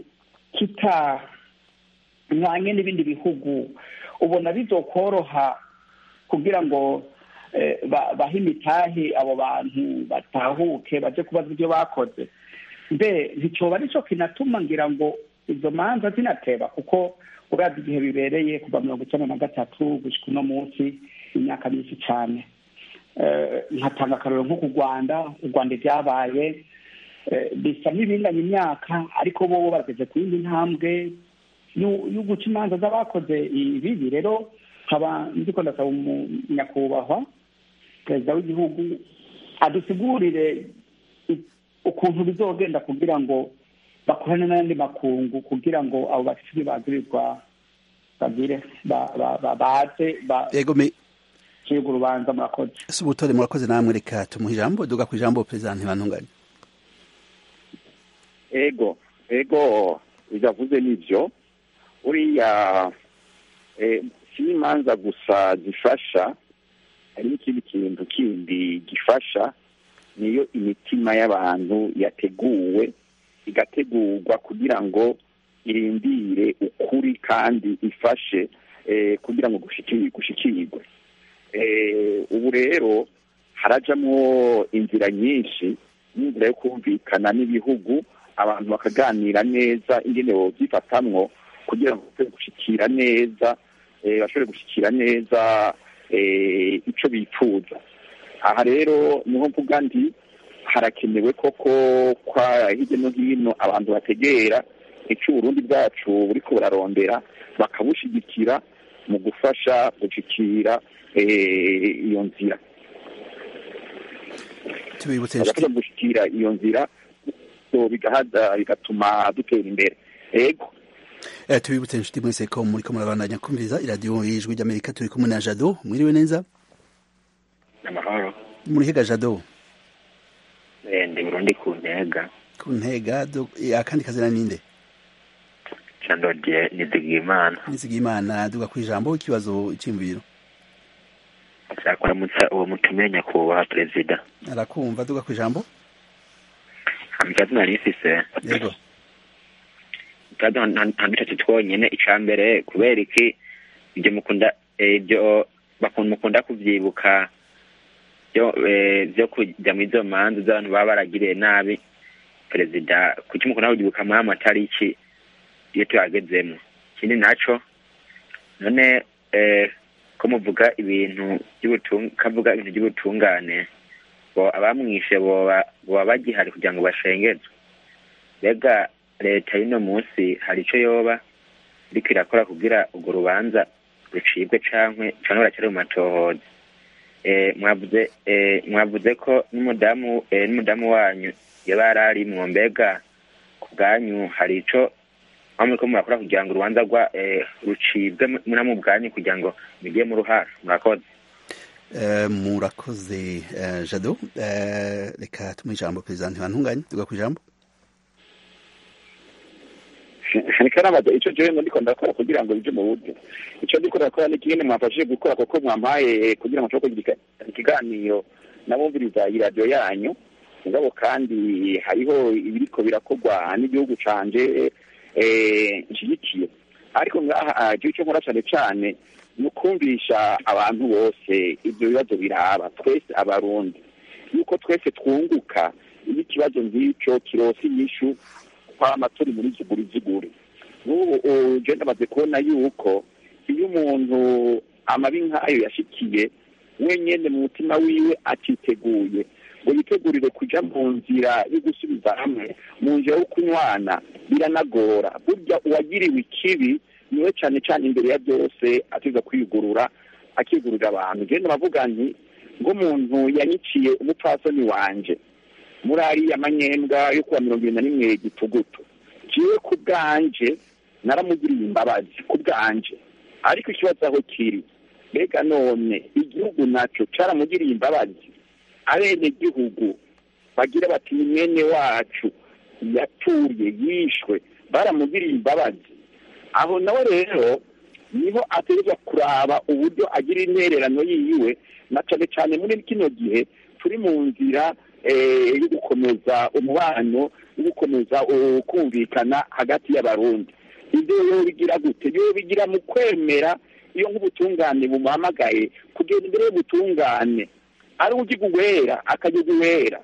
kitanywanye n'ibindi bihugu ubona bizokoroha kugira ngo eh, ba- bahe imitahe abo bantu batahuke baje kubaza ibyo bakoze mbe nticyoba aricyo kinatuma ngira ngo izo manza zinateba kuko uravye igihe bibereye kuva mirongo icyenda na gatatu gushika uno munsi imyaka myinshi cyane Eh, nkatanga akarorero nko ku rwanda u rwanda ibyabaye eh, bisa n'ibinganya imyaka ariko bo bageze ku yindi ntambwe y'u- yo guca imanza z'abakoze ibibi rero nkaba ndiko ndasaba umunyakubahwa perezida w'igihugu adusigurire i- ukuntu bizogenda kugira ngo bakorane n'ayandi makungu kugira ngo abo bafite bagirirwa bagire ba- ba- ba- baze yego me bacibwa urubanza murakoze si ubutore murakoze namwe reka tumuha ijambo duga ku ijambo perezida ntibantunganye ego ego bidavuze n'ibyo uriya eh, si imanza gusa zifasha hari n'ikindi kintu kindi gifasha niyo imitima y'abantu yateguwe igategurwa kugira ngo irindire ukuri kandi ifashe eh, kugira ngo gushiki- gushikirwe eh, ubu rero harajamwo inzira nyinshi n'inzira yo kumvikana n'ibihugu abantu bakaganira neza ingene bovyifatamwo kugira ngo bashobore gushikira neza eh, bashobore gushikira neza eh, ico bifuza aha rero niho mvuga nti harakenewe koko kwa hirya no hino abantu bategera ico uburundi bwacu buriko burarondera bakabushigikira mu gufasha gushikira eh, iyo nzira tubibutse bagafasha gushikira iyo nzira so bigahaza bigatuma dutera imbere ego Eh, tubibutse inshuti mwese ko muriko murabandanya kumviriza iradiyo y'ijwi ry'amerika turi kumwe na jado mwiriwe neza amahoro murihiga jado Eh, ndi burundi ku ntega ku ntega do- eh, akandi kazina ninde candodiye nizigimana nizigiye imana duga ku ijambo ikibazo cy'imviro nshaka kuramutsa uwo mutumiye nyakubahwa perezida arakumva duga ku ijambo ikibazo nari mfise yego ikibazo nta dutatu twonyene ica mbere kubera iki ibyo mukunda eh, ibyo bakunda mukunda kuvyibuka byo eh, vyo kujya muri izo manza z'abantu baba baragiriye nabi perezida kuki mukunda kuvyibuka muri amatariki iyo tuyagezemo ikindi naco none eh, ko muvuga ibintu by'ubutung kavuga ibintu by'ubutungane bo abamwishe boba boba bagihari kugira ngo bashengezwe mbega leta y'uno munsi hari ico yoba iriko irakora kugira urwo rubanza rucibwe cankwe canke baracyari mu matohoza eh, mwavuze eh, mwavuze ko n'umudamu eh, n'umudamu wanyu yaba yararimwo mbega ku bwanyu hari ico aho muriko murakora kugira ngo urubanza rwa eh, rucibwe mu- na mu bwanyu kugira ngo mugire mu ruhara murakoze Eh, murakoze eh, jado Eh, reka tumuha ijambo perezida ntibantunganye duga ku ijambo niko nabaza ico jewe ngo ndiko ndakora kugira ngo bije mu buryo ico ndiko ndakora ni kimwe mwafashije gukora kuko mwampaye kugira ngo nshobore kugira ikiganiro nabumviriza iradiyo yanyu mugabo kandi hariho ibiriko birakorwa n'igihugu canje eh, nshyigikiye ariko ngaha jewe ico nkora cane cane ni ukumvisha abantu bose ivyo bibazo biraba twese abarundi yuko twese twunguka iyo ikibazo nk'ico kirose inyishu kwama turi muri ziguri ziguri n'ubu je ndamaze kubona yuko iyo umuntu amabi nk'ayo yashikiye wenyene mu mutima wiwe atiteguye ngo yitegurire kuja mu nzira yo gusubiza hamwe mu nzira yo kunywana biranagora burya uwagiriwe ikibi niwe cane cane imbere ya byose atiza kwigurura akigurira abantu je ndabavuga nti ng'umuntu yanyiciye umupfasoni wanje muri ariya manyembwa yo kuwa mirongo ibiri na rimwe gitugutu jewe ku bwanje naramugiriye imbabazi ku bwanje ariko ikibazo aho kiri mbega none igihugu naco caramugiriye imbabazi abene gihugu bagira bati ni mwene wacu yapfuye yishwe baramugiriye imbabazi aho nawe rero niho ategerezwa kuraba uburyo agira intererano yiwe na cane cane muri kino gihe turi mu nzira eh, yo gukomeza umubano yo gukomeza uh, kumvikana hagati y'abarundi ibyo yo bigira gute yo bigira mu kwemera iyo nk'ubutungane bumuhamagaye kugenda imbere y'ubutungane ari ugiga uwera akagega uwera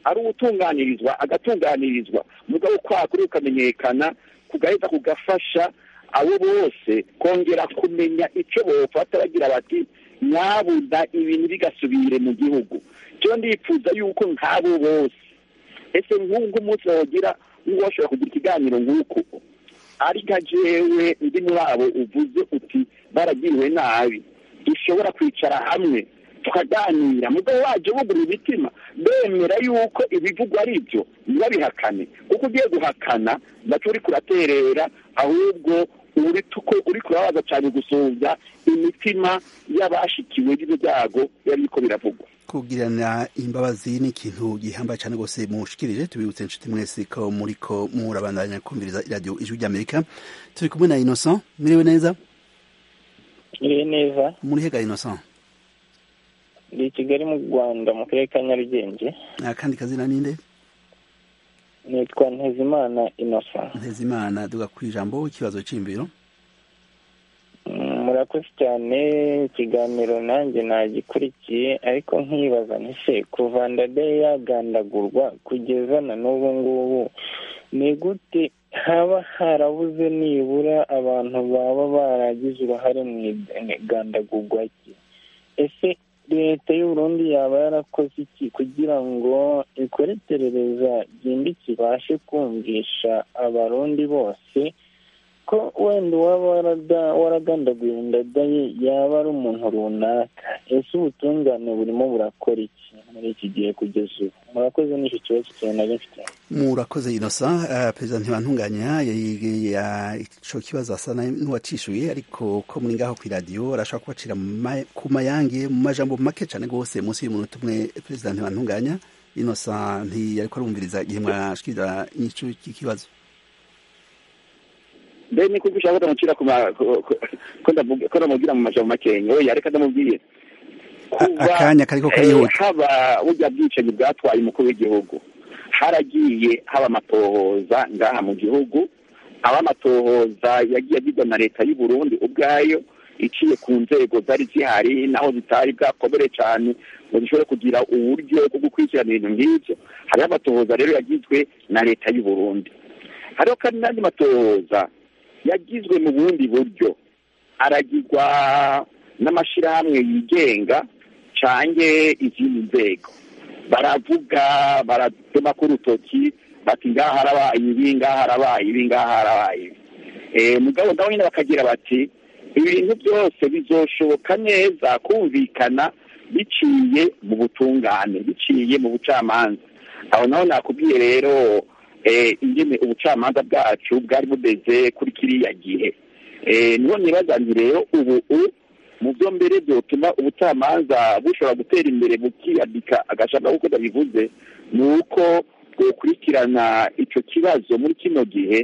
ari ugutunganirizwa agatunganirizwa mugabo kwakuri ukamenyekana kugaheza kugafasha abo bose kongera kumenya icyo bofata bagira bati nyabuna ibintu bigasubire mu gihugu cyo ndifuza yuko nk'abo bose ese nk'ubwo umunsi wagira n'uwashobora kugira ikiganiro nk'uko ari nka jewe ndi muri abo uvuze uti baragiriwe nabi dushobora kwicara hamwe tukaganira mugabo waje bugura imitima bemera yuko ibivugwa ari byo ntibabihakane kuko ugiye guhakana nacyo uri kuraterera ahubwo uri tuko uri kurabaza cyane gusumbya imitima y'abashikiwe n'ibyo byago biba biriko biravugwa kugirana imbabazi ni ikintu gihambaye cyane rwose mushikirije tubibutse inshuti mwese ko muriko murabandanya kumviriza iradiyo ijwi ry'amerika turi kumwe na innocent miriwe neza iriwe neza muri hega innocent ndi i kigali mu rwanda mu karere ka nyarugenge akandi kazina ninde nitwa ntezimana innocent ntezimana duga ku ijambo ikibazo cy'imbiro murakoze cyane ikiganiro nanjye nagikurikiye ariko nkibaza ntise kuva ndade yagandagurwa kugeza na n'ubu ngubu ni gute haba harabuze nibura abantu baba baragize uruhare mu igandagurwa rye ese leta y'uburundi yaba yarakoze iki kugira ngo ikore iperereza ryimbitse ibashe kumvisha abarundi bose ko wenda uwaba waragandaguye ndadaye yaba ari umuntu runaka ese ubutungane burimo burakora iki muri iki gihe kugeza ubu murakoze n'icyo kibazo cyane nari mfite murakoze inosa perezida ntibantunganya ico kibazo asa n'uwacishuye ariko ko muri ngaho ku iradiyo arashobora kubacira ku mayange mu majambo make cyane rwose munsi y'umunota umwe perezida ntibantunganya inosa ntiyariko arumviriza igihe mwashikiriza inyishu y'ikibazo mbe ni kuko ushaka kutamucira ko ndamubwira mu majambo makenya oya reka ndamubwire akanya kariko karihuta haba burya bwicanyi bwatwaye umukuru w'igihugu haragiye haba amatohoza ngaha mu gihugu aba amatohoza yagiye agirwa na leta y'u Burundi ubwayo iciye ku nzego zari zihari naho zitari bwakomere cyane ngo zishobore kugira uburyo bwo gukurikirana ibintu nk'ibyo hariho amatohoza rero yagizwe na leta y'u Burundi hariho kandi n'andi matohoza yagizwe mu bundi buryo aragirwa n'amashyirahamwe yigenga cange izindi nzego baravuga baratema ku rutoki bati ngaha harabaye ibi ngaha harabaye ibi ngaha harabaye ibi mugabo nabo nyine bakagira bati ibintu byose bizoshoboka neza kumvikana biciye mu butungane biciye mu bucamanza aho naho nakubwiye rero ingene ubucamanza bwacu bwari bumeze kuri kiriya gihe niho nibaza nti rero ubu mu byo mbere byotuma ubucamanza bushobora gutera imbere bukiyandika agashaka kuko ndabivuze ni uko bwokurikirana icyo kibazo muri kino gihe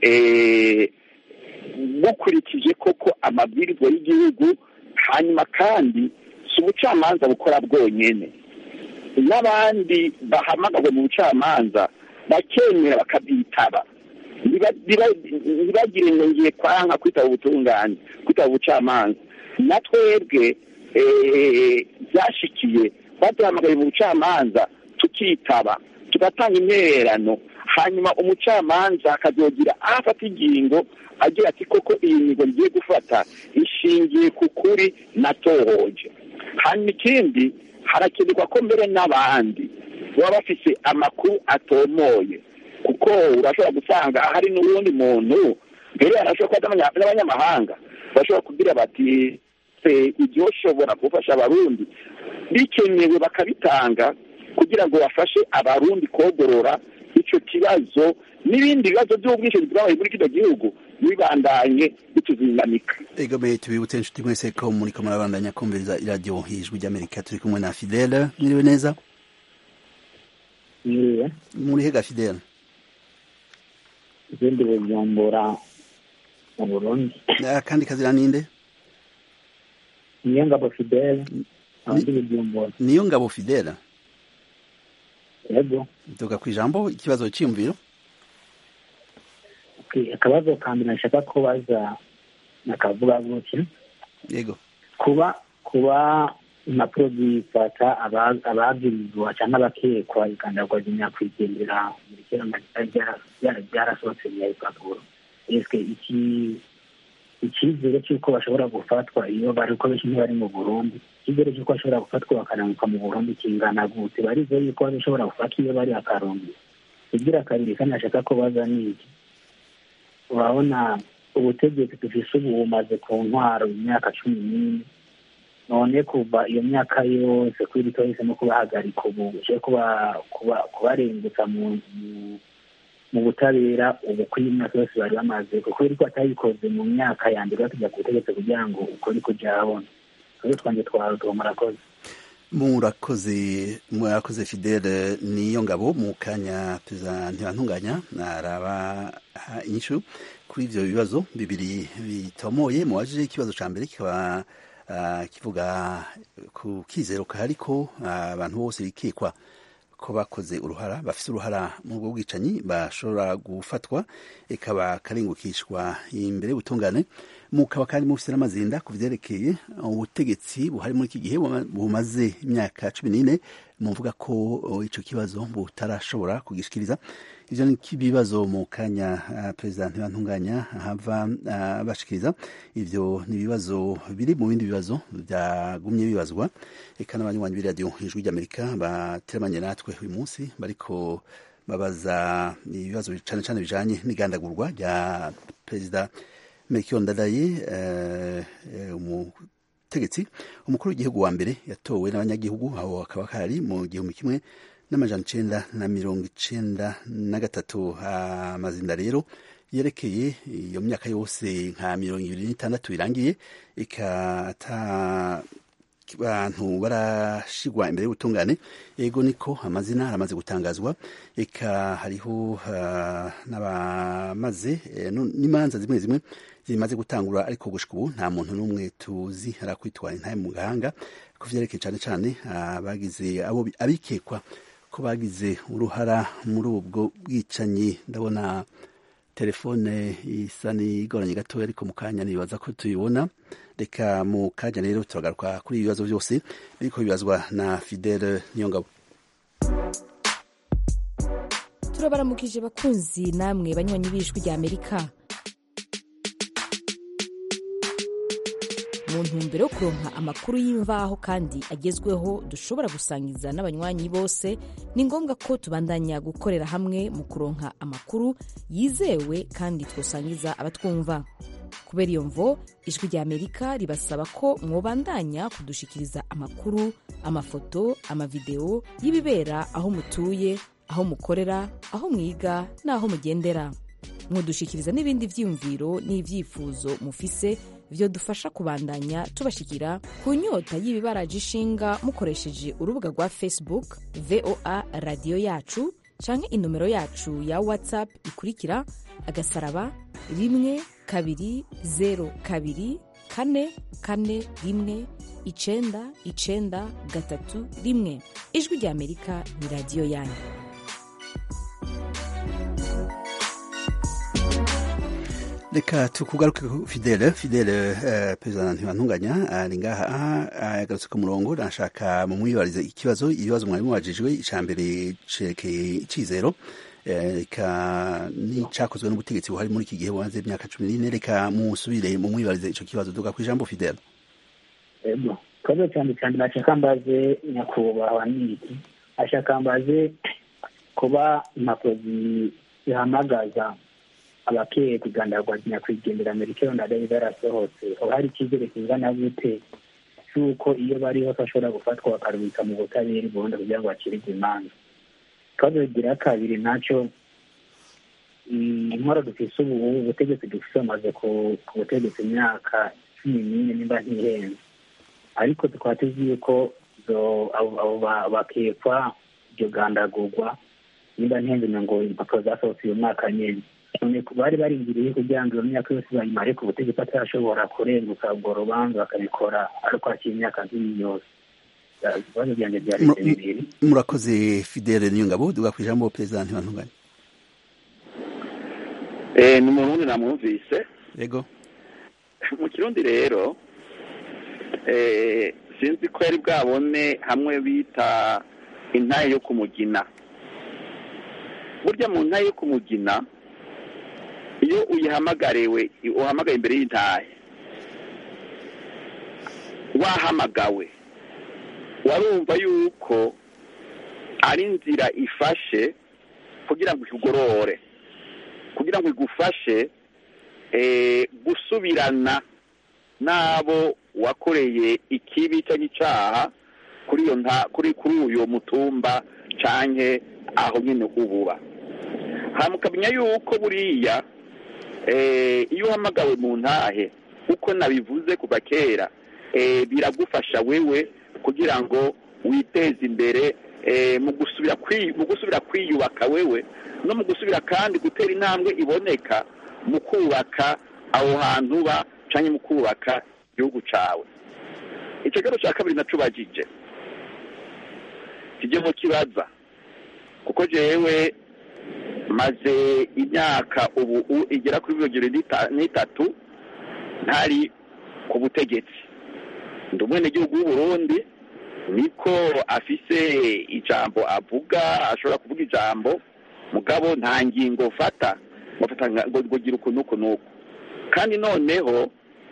bukurikije koko amabwirizwa y'igihugu hanyuma kandi si ubucamanza bukora bwonyine n'abandi bahamagawe mu bucamanza bakemera bakabyitaba ntibagire ngo ngiye kwanga kwitaba ubutungane kwitaba ubucamanza na twebwe byashikiye baduhamagaye mu bucamanza tukitaba tugatanga intererano hanyuma umucamanza akazogira aho afata ingingo agira ati koko iyi ngingo ngiye gufata ishingiye ku kuri natohoje hanyuma ikindi harakenerwa ko mbere n'abandi baba bafise amakuru atomoye kuko urashobora gusanga hari n'uwundi muntu mbere arashobora kuba n'abanyamahanga bashobora kugira bati ibyoshobora gufasha abarundi bikenewe bakabitanga kugira ngo bafashe abarundi kogorora icyo kibazo n'ibindi bibazo by'ubwishingizi bwabaye muri kino gihugu bibandanye bituzingamika egomeye tubibutse inshuti mwese ko muriko murabandanya kumviriza iradiyo ijwi ry'amerika turi kumwe na fidele mwiriwe neza mwiriwe muri hega fidele izindi bujumbura mu burundi akandi kazira ninde niyo ngabo fidele abandi bujumbura niyo ngabo fidele yego tuga ku ijambo ikibazo cyiyumviro akabazo ka mbere nashaka kubaza nakavuga gutya yego kuba kuba impapuro zifata aba- abagirizwa cyangwa abakekwa igandagwa ry'inyakwigendera muri kera byarasohotse mu impapuro ese iki icyizere cy'uko bashobora gufatwa iyo bari ko benshi ntibari mu burundi icyizere cy'uko bashobora gufatwa bakanamuka mu burundi kingana gute barize yuko bashobora gufatwa iyo bari akarundi kugira kabiri kandi ashaka ko baza n'iki urabona ubutegetsi dufise ubu bumaze ku ntwaro imyaka cumi n'ine none kuva iyo myaka yose kuri rito yahisemo kubahagarika ubu je kuba kuba- kubarengutsa mu mu- mu butabera ubu kuri iyi myaka yose bari bamaze kuko ariko atabikoze mu myaka ya mbere batujya ku butegetsi kugira ngo ukuri kuja habona twebwe twanjye twawe tuba murakoze murakoze murakoze fidele niyo ngabo mu kanya perezida ntibantunganya naraba inyishu kuri ivyo bibazo bibiri bitomoye muwajije ikibazo ca mbere kikaba ah, kivuga ku kizero kahari ko ah, abantu bose bikekwa ko bakoze uruhara bafise uruhara mu bwo bwicanyi bashobora gufatwa ikaba karengukishwa imbere y'ubutungane mukaba kandi mufise n'amazinda ku vyerekeye ubutegetsi buhari muri iki gihe buma- bumaze imyaka cumi n'ine muvuga ko oh, ico kibazo butarashobora kugishikiriza ivyo ni ibibazo mu kanya ah, perezida ntibantunganya hava ah, bashikiriza ivyo ni ibibazo biri mu bindi bibazo byagumye bibazwa eka n'abanywanyi b'iradiyo ijwi ry'amerika bateramanye natwe uyu munsi bariko babaza ibibazo cane cane bijanye n'igandagurwa rya perezida Melchior Ndadaye eh, eh, umutegetsi umukuru w'igihugu wa mbere yatowe n'abanyagihugu aho akaba kari mu gihumbi kimwe n'amajana icenda na mirongo icenda na gatatu amazinda rero yerekeye iyo myaka yose nka mirongo ibiri n'itandatu irangiye ikata abantu barashigwa imbere y'ubutungane ego niko amazina aramaze gutangazwa eka hariho ah, n'abamaze eh, nu- n'imanza zimwe zimwe zimaze gutangura ariko gushika ubu nta muntu n'umwe tuzi arakwitwara intaye mu gahanga ku vyerekeye cane cane abagize abo bi- abikekwa ko bagize uruhara muri ubwo bwicanyi ndabona telefone isa n'igoranye gatoya ariko mu kanya nibaza ko tuyibona reka mu kanya rero turagaruka kuri ibi bibazo byose biriko bibazwa na fidele niyongabo turabaramukije bakunzi namwe banywanyi b'ijwi rya amerika mu ntumbero yo kuronka amakuru y'imvaho kandi agezweho dushobora gusangiza n'abanywanyi bose ni ngombwa ko tubandanya gukorera hamwe mu kuronka amakuru yizewe kandi twosangiza abatwumva kubera iyo mvo ijwi rya amerika ribasaba ko mwobandanya kudushikiriza amakuru amafoto amavideo y'ibibera aho mutuye aho mukorera aho mwiga n'aho mugendera mudushikiriza n'ibindi vyiyumviro n'ivyifuzo mufise vyo dufasha kubandanya tubashikira ku nyota y'ibibaraje ishinga mukoresheje urubuga rwa facebook voa radiyo yacu canke inomero yacu ya whatsapp ikurikira agasaraba rimwe kabiri zero kabiri kane kane rimwe icenda icenda gatatu rimwe ijwi rya amerika ni radiyo yanyu reka tukugaruke ku fidele fidele uh, perezida ntibantunganya ari ngaha yagarutse ku murongo nashaka mumwibarize ikibazo ibibazo mwari mubajijwe ica mbere cerekeye icizero reka n'icakozwe n'ubutegetsi buhari muri iki gihe bumaze imyaka cumi n'ine reka musubire mumwibarize ico kibazo duga ku ijambo fidele ego kazo cyane cyane nashaka mbaze nyakubahwa niki ashaka mbaze kuba impapuro zihamagaza abakeye kugandagwa nyakwigendera amerika ndadaye zarasohotse haba hari icyizere kingana gute cy'uko iyo bari hose bashobora gufatwa bakarubika mu butabera burundu kugira ngo bakirirwe imanza ikibazo kigira kabiri nacyo intwaro dufise ubu ubutegetsi dufise bamaze ku butegetsi imyaka cumi n'ine nimba ntihenze ariko tukaba tuzi yuko abo bakekwa iryo gandagurwa nimba ntihenze ngo impapuro zasohotse uyu mwaka nyine bari barindiriye kugira ngo iyo myaka yose bayimare ku butegetsi batarashobora kurenguka urwo rubanza bakabikora ariko hakiri imyaka nk'iyi yose ibibazo byanjye byari bibiri murakoze fidele niyongabo duga ku ijambo perezida ntibantunganye ni umurundi namwumvise yego mu kirundi rero sinzi ko yari bwabone hamwe bita intaye yo kumugina burya mu ntaye yo kumugina iyo uyihamagariwe uhamagaye imbere y'intahe wahamagawe warumva yuko ari inzira ifashe kugira ngo ikugorore kugira ngo igufashe gusubirana n'abo wakoreye ikibi cyangwa icyaha kuri iyo kuri kuri uyu mutumba cyangwa aho nyine ububa mukamenya yuko buriya iyo uhamagawe mu ntahe uko nabivuze kuva kera biragufasha wewe kugira ngo witeze imbere mu gusubira kwiyubaka wewe no mu gusubira kandi gutera intambwe iboneka mu kubaka aho hantu uba cyangwa mu kubaka igihugu cyawe icyo kibazo cya kabiri nacubagije kijye mu kibaza kuko jewe maze imyaka ubu igera kuri mirongo irindwi n'itatu ntari ku butegetsi ndi umwenegihugu w'uburundi niko afise ijambo avuga ashobora kuvuga ijambo mugabo nta ngingo fata ngo gira uku n'uku n'uku kandi noneho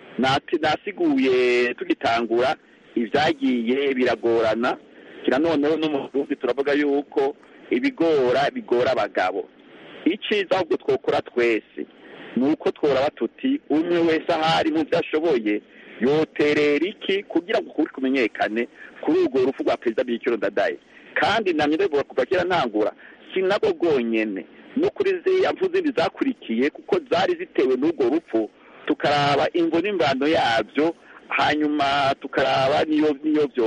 nasiguye tugitangura ibyagiye biragorana kira noneho no mu burundi turavuga yuko ibigora bigora abagabo icyiza ahubwo twokora twese ni uko tworaba tuti umwe wese ahari mu byo ashoboye yoterera iki kugira ngo ukuri kumenyekane kuri urwo rupfu rwa perezida b'ikiro ndadaye kandi namye ndabivuga kuva kera ntangura si nabwo bwonyene no kuri ziriya mfu zindi zakurikiye kuko zari zitewe n'urwo rupfu tukaraba imvo n'imvano yabyo hanyuma tukaraba niyo niyo byo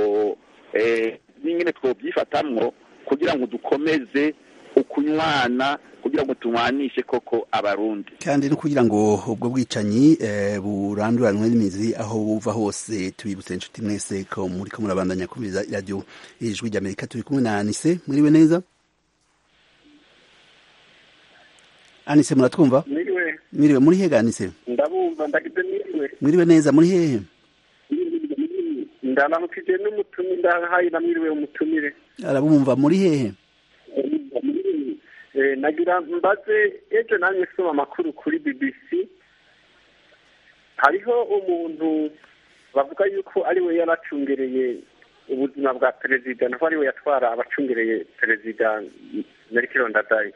n'ingene twobyifatamwo kugira ngo dukomeze ukunywana kugira ngo tunywanishe koko abarundi kandi no kugira ngo ubwo bwicanyi buranduranwe n'imizi aho buva hose tubibutse inshuti mwese ko muri ko murabandanya kumviriza iradiyo ijwi ry'amerika turi kumwe na anise mwiriwe neza anise muratwumva mwiriwe mwiriwe muri hehe anise ndabumva ndagize mwiriwe mwiriwe neza muri hehe ndaramukije n'umutumire ndahaye na mwiriwe umutumire arabumva muri hehe nagira mbaze ejo nanjye soma amakuru kuri bbc hariho umuntu bavuga yuko ari we yaracungereye ubuzima bwa perezida naho ari we yatwara abacungereye perezida merikiro ndadaye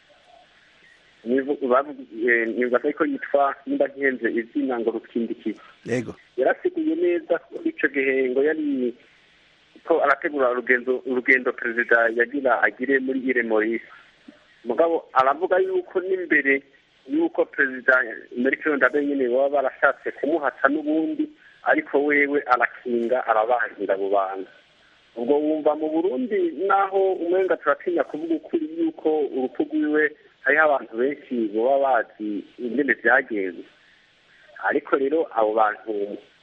nibaza ko yitwa nimba ntihenze izina ngo rukindikiza yego yarasiguye neza kuri icyo gihe ngo yari ko arategura urugendo urugendo perezida yagira agire muri ire morisi mugabo aravuga yuko n'imbere yuko perezida merikiro ndadaye nyine baba barashatse kumuhata n'ubundi ariko wewe arakinga arabangira abo bantu ubwo wumva mu burundi naho umwenga turatinya kuvuga ukuri yuko urupfu rwiwe hariho abantu benshi baba bazi ingene byagenze ariko rero abo bantu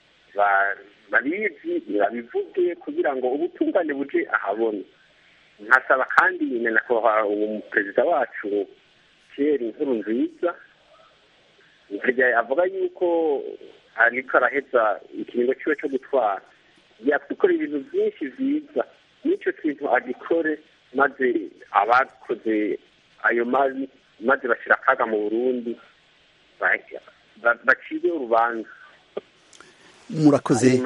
babizi babivuge kugira ngo ubutungane buje ahabona nkasaba kandi nyakubahwa uwo perezida wacu pierre inkuru nziza avuga yuko ariko araheza ikiringo ciwe cyo gutwara yakora ibintu byinshi byiza n'icyo kintu agikore maze abakoze ayo mabi maze bashyira akaga mu burundi bacire urubanza murakoze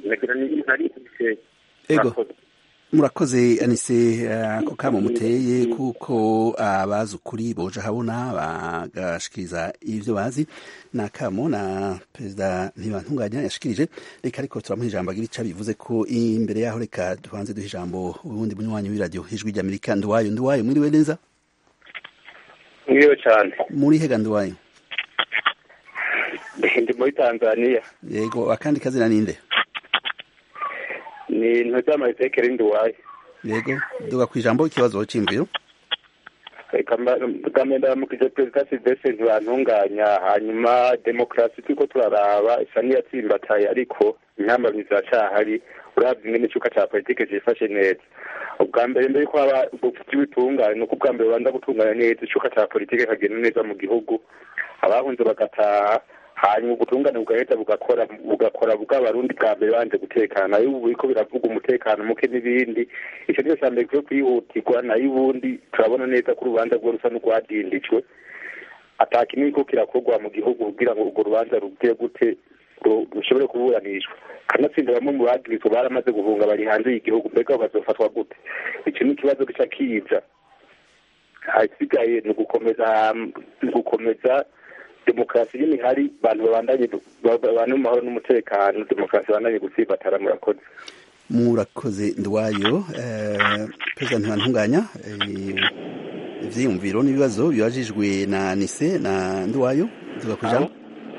ego murakoze anise ako kamo muteye kuko abazi ukuri boje habona bagashikiriza ivyo bazi na kamo na perezida ntibantunganya yashikirije reka ariko turamuha ijambo agira ico bivuze ko imbere yaho reka tubanze duha ijambo ubundi munywanyi w'iradiyo ijwi ry'amerika nduwayo nduwayo mwiriwe neza mwiriwe cyane muri hega nduwayo ndi muri tanzania yego akandi kazina ninde ni intoki z'amayisekeri nduwaye yego duga ku ijambo ikibazo cy'imviro ndamukije perezida silvestre ntibantunganya hanyuma demokarasi turiko turaraba isa n'iyatsimbataye ariko intambamyi ziracahari urabye ingene icuka ca politike cifashe neza ubwa mbere mbere yuko haba ubutungane ni uko ubwa mbere bubanza gutunganya neza icuka ca politike kagenda neza mu gihugu abahunze bagataha hanyuma ubutungane bugahita bugakora bugakora bw'abarundi bwa mbere banje gutekana nayo ubu biriko biravuga umutekano muke n'ibindi ico niyo ca mbere kwiye kwihutirwa nayo ubundi turabona neza ko urubanza rwo rusa n'urwadindijwe ata kinini ko kirakorwa mu gihugu kugira ngo urwo rubanza rugire gute ru- rushobore kuburanishwa kanatsinda bamwe mu bagirizwa baramaze guhunga bari hanze y'igihugu mbega bazofatwa gute iki ni ikibazo gica kiza ahasigaye ni ugukomeza ni ugukomeza demokarasi nyine ihari abantu babandanye babane mu mahoro n'umutekano demokarasi babandanye gutsibatara murakoze murakoze ndwayo eh, perezida ntibantunganya eh, ivyiyumviro n'ibibazo bibajijwe na nise na ndwayo tuga kujamo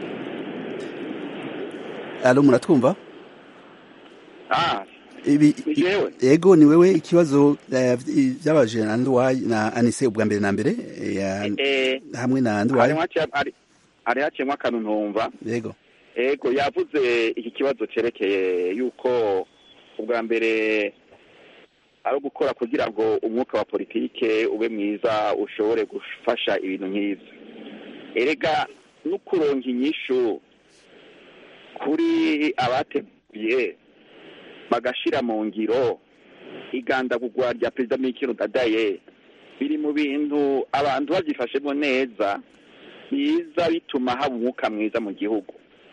alo muratwumva ah ibi ni jewe yego ni wewe ikibazo eh, byabajije na ndwayo na anise ubwa mbere na mbere eh, ya- eh hamwe na hari ndwayo haciye hari- hari haciyemo akantu ntumva yego ego yavuze iki kibazo cerekeye yuko ubwa mbere ari ugukora kugira ngo umwuka wa politike ube mwiza ushobore gufasha ibintu nk'ivyo erega no kuronka inyishu kuri abateguye bagashira mu ngiro igandagurwa rya perezida mikino dadaye biri mu bintu abantu babyifashemo neza biza bituma haba umwuka mwiza mu gihugu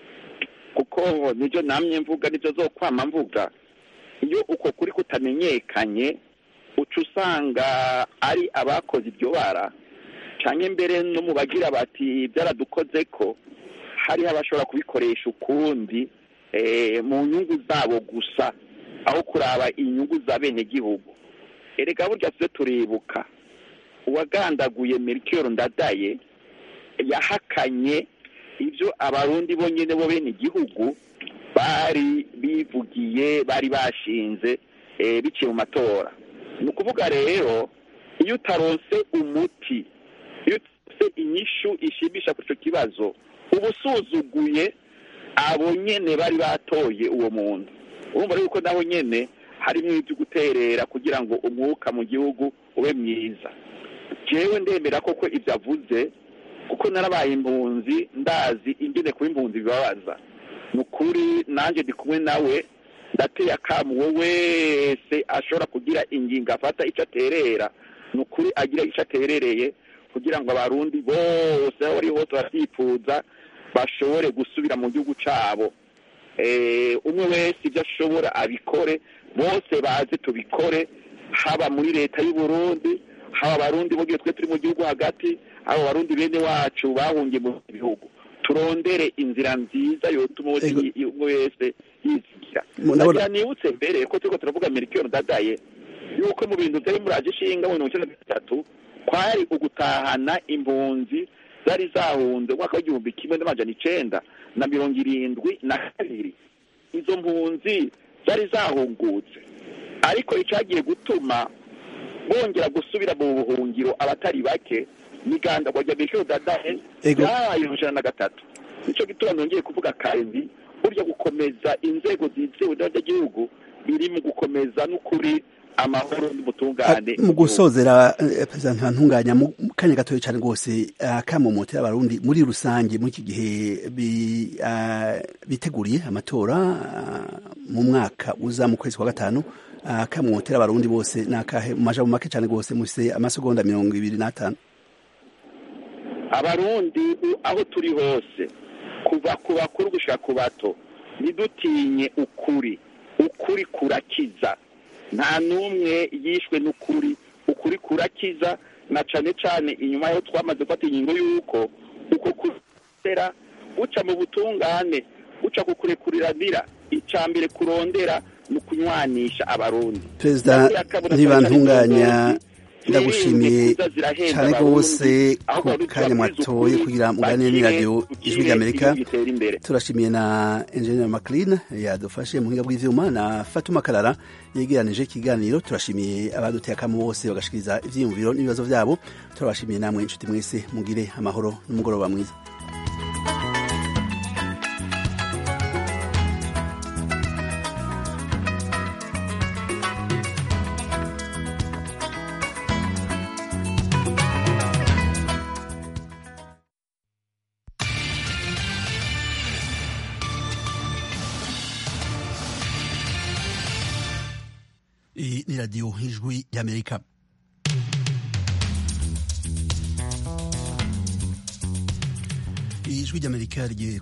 kuko nibyo namye mvuga nibyo zo kwama mvuga iyo uko kuri kutamenyekanye uca usanga ari abakoze iryo bara canke mbere no mu bagira bati byaradukoze ko hariho abashobora kubikoresha ukundi eh, mu nyungu zabo gusa aho kuraba inyungu za bene gihugu erega burya twe turibuka uwagandaguye Melchior Ndadaye yahakanye ibyo abarundi bonyine bo bene igihugu bari bivugiye bari bashinze eh, biciye mu matora ni ukuvuga rero iyo utaronse umuti iyo utaronse inyishu ishimisha kuri icyo kibazo uba usuzuguye abo nyene bari batoye uwo muntu urumva rero ko nabo nyene harimo ibyo guterera kugira ngo umwuka mu gihugu ube mwiza jewe ndemera koko ibyo avuze kuko narabaye impunzi ndazi ingene kuba impunzi bibabaza ni ukuri nanjye ndi kumwe nawe ndateye akamu uwo wese ashobora kugira ingingo afata icyo aterera ni ukuri agira icyo aterereye kugira ngo abarundi bose aho bari hose barabyifuza bashobore gusubira mu gihugu cyabo Eh, umwe wese ibyo ashobora abikore bose baze tubikore haba muri leta y'u Burundi haba abarundi bogiye twe turi mu gihugu hagati haba abarundi bene wacu bahungiye mu bihugu turondere inzira nziza yotuma wese Ego. yi- umwe wese yizigira Mu- ndabona- nagira nibutse mbere ko turiko turavuga Melchior Ndadaye yuko mu bintu byari muraje ishinga mu mirongo icyenda na gatatu kwari ugutahana impunzi zari zahunze mu mwaka w'igihumbi kimwe n'amajana icenda na mirongo irindwi na kabiri izo mpunzi zari zahungutse ariko icagiye gutuma bongera gusubira mu buhungiro abatari bake migandagwa rya Melchior Ndadaye Ego. yabaye ijana na gatatu nico gituma nongeye kuvuga kandi burya gukomeza inzego zizewe n'abanyagihugu biri mu gukomeza n'ukuri amahoro n'ubutungane mu gusozera eh, perezida ntantunganya mu kanya gatoya cyane rwose akamomotera abarundi muri rusange muri iki gihe bi- ah, biteguriye amatora ah, mu mwaka uza mu kwezi kwa gatanu akamomotera abarundi bose ni akahe mu majambo make cyane rwose mufise amasegonda mirongo ibiri n'atanu abarundi aho turi hose kuva ku bakuru gushika ku bato ntidutinye ukuri ukuri kurakiza nta n'umwe yishwe n'ukuri ukuri kurakiza na cane cane inyuma yaho twamaze gufata ingingo y'uko uko kurera guca mu butungane guca ku kurekuriranira ica mbere kurondera ni ukunywanisha abarundi perezida ntibantunganya ndagushimiye cyane rwose ku kanya mwatoye kugira muganire n'iradiyo ijwi ry'amerika turashimiye na enjeniyeri makirin yadufashe mu buhinga bw'ivyuma na fatuma karara yegeranije ikiganiro turashimiye abaduteye akamu bose bagashikiriza ivyiyumviro n'ibibazo vyabo turabashimiye namwe inshuti mwese mugire amahoro n'umugoroba mwiza Iyi ni radiyo ijwi y'amerika ijwi ry'amerika rigiye